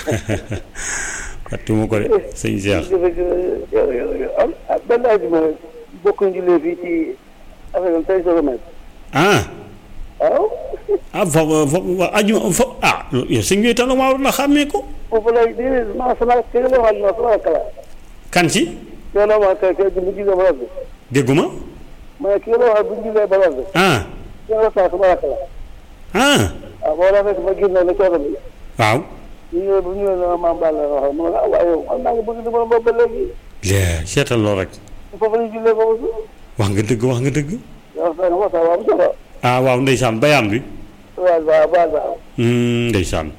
fàttuma ko de sëñ Cheikh jërëjëf yow yow yow am ah benn àjjuma bokk ñu lee fii ci affaire tey sa remède ah waaw ah fo fo aju fo ah yow sëñ bi itam maa war na xàmmee ko foofu lay déedéet maa sama kii la wax ma sama kala kan ci yow la ma kay kay bu ñu gisee ba bi dégguma ma ne kii la wax bu ñu gisee ba bi ah yow la saa sama kala ah waaw boo la fekk ma génne ne coono bi waaw ñu ñëwee bu ñu ñëwee ne Mame Balla la wax ma ne ah waaye yow man maa ngi bëgg di mën a boobu ba léegi lee seetal lool rek foofu la ñu jullee foofu wax nga dëgg wax nga dëgg waxtaan waxtaan waaw solo ah waaw ndeysaan bayaan bi waaw waaw waaw waaw Hmm, ndeysaan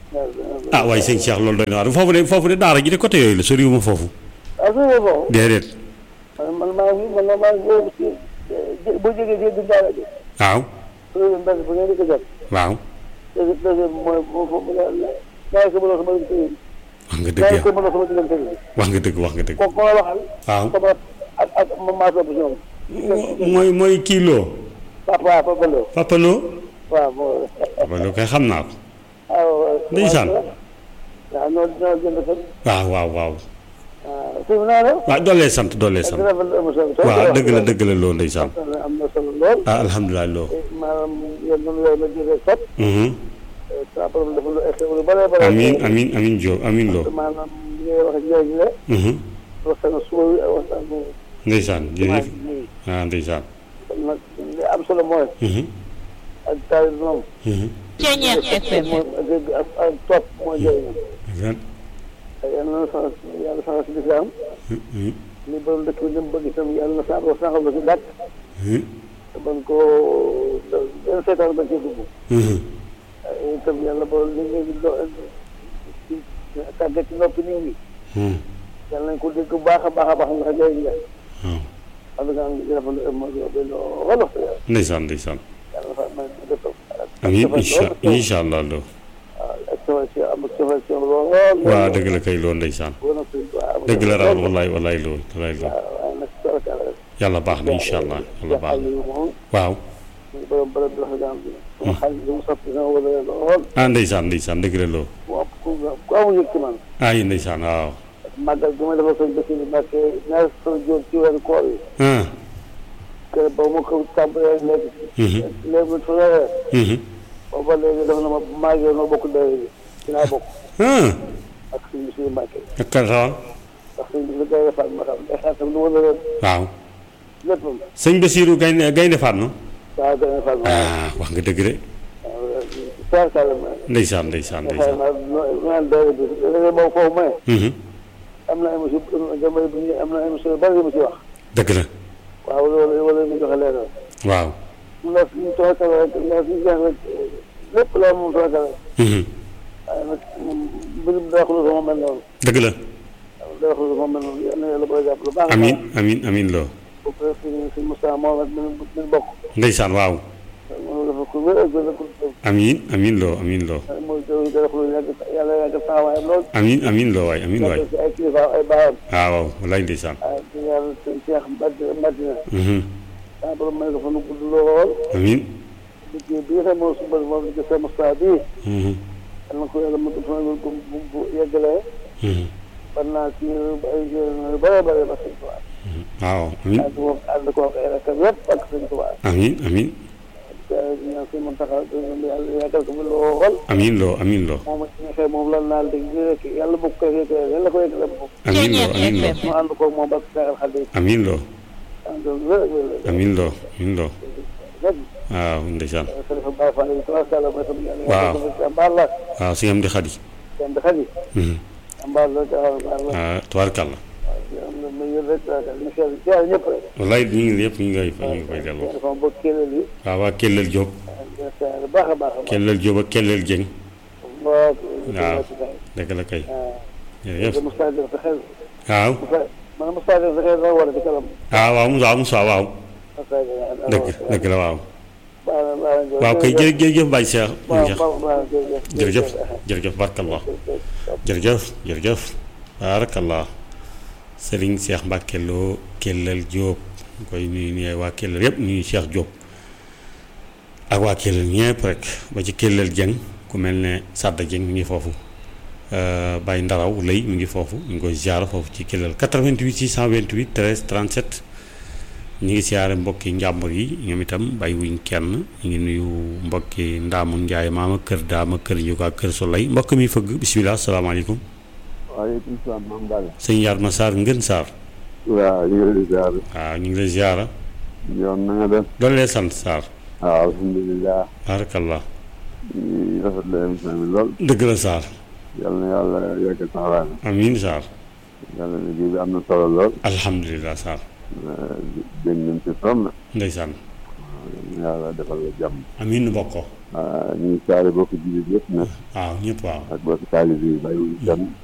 ah waaye sëñ Cheikh loolu doy na waar foofu de foofu de daara ji de côté yooyu la soriwuma foofu ah su ma foofu déedéet man man maa ngi man maa ngi boobu si bu jógee jéggi daara ji waaw loolu mbes bu ngeen di ko jot waaw deuxième deuxième mooy moo foofu la naa ko mënoo sama diggante yi wax nga dëgg naa ya ko mënoo sama diggante yi wax nga dëgg wax nga dëgg ko ko waxal waaw sama ak ak ma maa sopp si ñoom mooy mooy kii loo papa papa Lo Papa Lo waaw moo Papa Lo kay xam naa ko waaw Ndeysaan. waaw ñoo ñoo jënd fa waaw waaw waaw waaw suñu naa la waaw doolee sant doolee sant dina fa émission bi waaw dëgg la dëgg la loo ndeysaan am na solo lool ah alhamdulilah loo maanaam yéen ñun yooyu la jëlee sot Mhm. sa borom dafa lu extra lu bare bare amin amin amin Diop amin loo maanaam li ngay wax njëriñ la Mhm. waxtaan suba wi ak waxtaan bu ndeysaan jërëjëf nii ah ndeysaan kon nag li am solo mooy Mhm. ak taal moom Mhm. Ceñeer FM mooy ak dégg ak ak topp mooy njëriñ ndeysaan ak yàlla na sax yàlla sax si lislaam Mhm. li borom dëkk bi ni mu bëgg itam yàlla na sax saxal ko si dàkk Mhm. te bañ koo benn seetaan bañ cee dugg Mhm. itam yàlla borom li ngay do ci tàggat ci noppi nit ñi Mhm. yàlla nañ ko dégg bu baax a baax a baax ndax njëriñ la waaw xam nga am na rafetlu moo di wax lool wax dëgg yàlla ndeysaan ndeysaan yàlla na fa may def amin incha incha allah loo waaw ak safar si am ak safar si lool waaw dëgg la kay loo ndeysaan dëgg la raw wallaay wallaay loo wallaay loo waaye nag sarkal rek yàlla baax na incha allah yàlla baax na yi moom waaw ñu borom borom bi wax daan bi sama xaalis bi mu soppi sama wala lool ah ndeysaan ndeysaan dëgg la loo mu ëpp ku ku amul yëg ci man ah yi ndeysaan waaw màggal gi ma defal sëñ Bassirou Mbacké ñaari fan jóor ci weeru koor yi ah kër ba ma ko tàmbalee léegi Mhm. léegi bu fanweer Mhm. booba léegi def na ma maa ngi noo bokk dayoo bi dinaa bokk ah ak sëñ Bassirou Mbacké ak kan sax ndax sëñ Bassirou Gaye Fall ma xam day xaatam lu wala leen waaw léppam sëñ Basiirou gaynde gaynde faat na waaw Gaye Fall ma ah wax nga dëgg de sarkal ma ndeysaan ndeysaan xëy ndeysaan na naan dayoo bi léegi moom foofu mooy Mhm. am na émission damay bu ñu am na émission yu bari yu mu ci wax dëgg la waaw loolu wala ñu joxe leeral waaw ndax suñu tookal rek ndax suñu jeex rek lépp la moom tookal rek Mhm. waaye nag moom mbirum daa xulu sama mel noonu dëgg la daa xulu sama mel noonu yal na yàlla koy jàpp lu baax amin amin amin loo bu ko suñu suñu Moussa moom ak min min bokk ndeysaan waaw moom dafa ko wér ak wér ak wér amin amin loo amin loo mooy jëw daa xulu yàgg yàlla yàgg taxawaayam lool amin amin loo waay amin waay yàgg si ay kilifa ay baayam waaw waaw wallaay ndeysaan waaye di yàlla sëñ Cheikh Madina Madina Mhm. saa borom may ko fa nu gudd lool amin liggéey bi nga xam moom suba moom di sa Moussa bii Mhm. yal na ko yàlla mu def bu bu bu bu yeggalee Mhm. war naa ci ay yu bare bare ba sëñ Tuubaa waaw amin ànd ko ànd ko ak ay rakkam yëpp ak sëñ Tuubaa amin amin di ñaan sëñ Muntaxa yàlla yàggal ko fi lool amin loo amin loo moom ak ñi nga xam moom lan naal dégg rek yàlla bu ko fekkee yàlla ko yeggalee bu amin loo amin loo mu ànd ko moom ak Seexal Xadiim amin loo ànd wér ak wér amin loo amin loo rek waaw ndeysaan xalifa Baay Faal yi tabaarkalla mooy sama yàlla Waaw. yàggal ko fi jàmbaar la waaw si am di xadi jàmbaar xadi Mhm. jàmbaar la jàmbaar la ah tubaarkàlla am na muy yël rek ñu seet seet ñëpp rek wallaay ñu ngi yëpp ñu ngi koy ñu ngi koy delloo dafa am bokk kéeléel yi waaw waa Kellel Diop seet baax a baax a baax Kellel Diop ak Kellel Dieng waaw waaw dëgg la kay jërëjëf Moussa Diop sa xel waaw Moussa man Moussa Diop sa xel dana war a ci kanam ah waaw Moussa Moussa waaw Moussa Diop dëgg dëgg la waaw baax na baax na waaw kay jërë jërëjëf Baye Cheikh waaw Cheikh baax na jërëjëf jërëjëf barkallah jërëjëf jërëjëf barakallah Serigne Cheikh Mbacke Lo Kellel Diop ñu koy nuyu nii waa Kellel yëpp nuyu Cheikh Diop ak waa Kellel ñëpp rek ba ci Kellel Dieng ku mel ne Sadda Dieng mi ngi foofu euh, Baye Ndaraw lay mi ngi foofu ñu ngi koy ziar foofu ci Kellel 88 628 13 37 ñu ngi siyaare mbokki njàmbur yi ñoom itam bàyyi wuñ kenn ñu ngi nuyu mbokki ndaamu njaay maama kër daama kër njuga kër solay mbokk mi fëgg bisimilah salaamaaleykum waaleykum salaam maam Balla. sëñ Yaar ma Sarr ngën Sarr waaw ñu ngi lay ziar. waaw ñu ngi lay ziara yoon na nga def. doon lee sant Sarr waaw alhamdulilah. barakallah ñu rafet la émission bi lool. dëgg la Sarr yal na yàlla yokk taxawaay na. amiin Sarr yàlla liggéey bi am na solo lool. alhamdulilah Sarr dégg nañ ci sonn. ndeysaan yàlla defal la jàmm amiin nu bokk ko waaw ñu ngi saare bokk jullit yëpp nag waaw ñëpp waaw ak bokk taalibe yi bàyyiwuñ kenn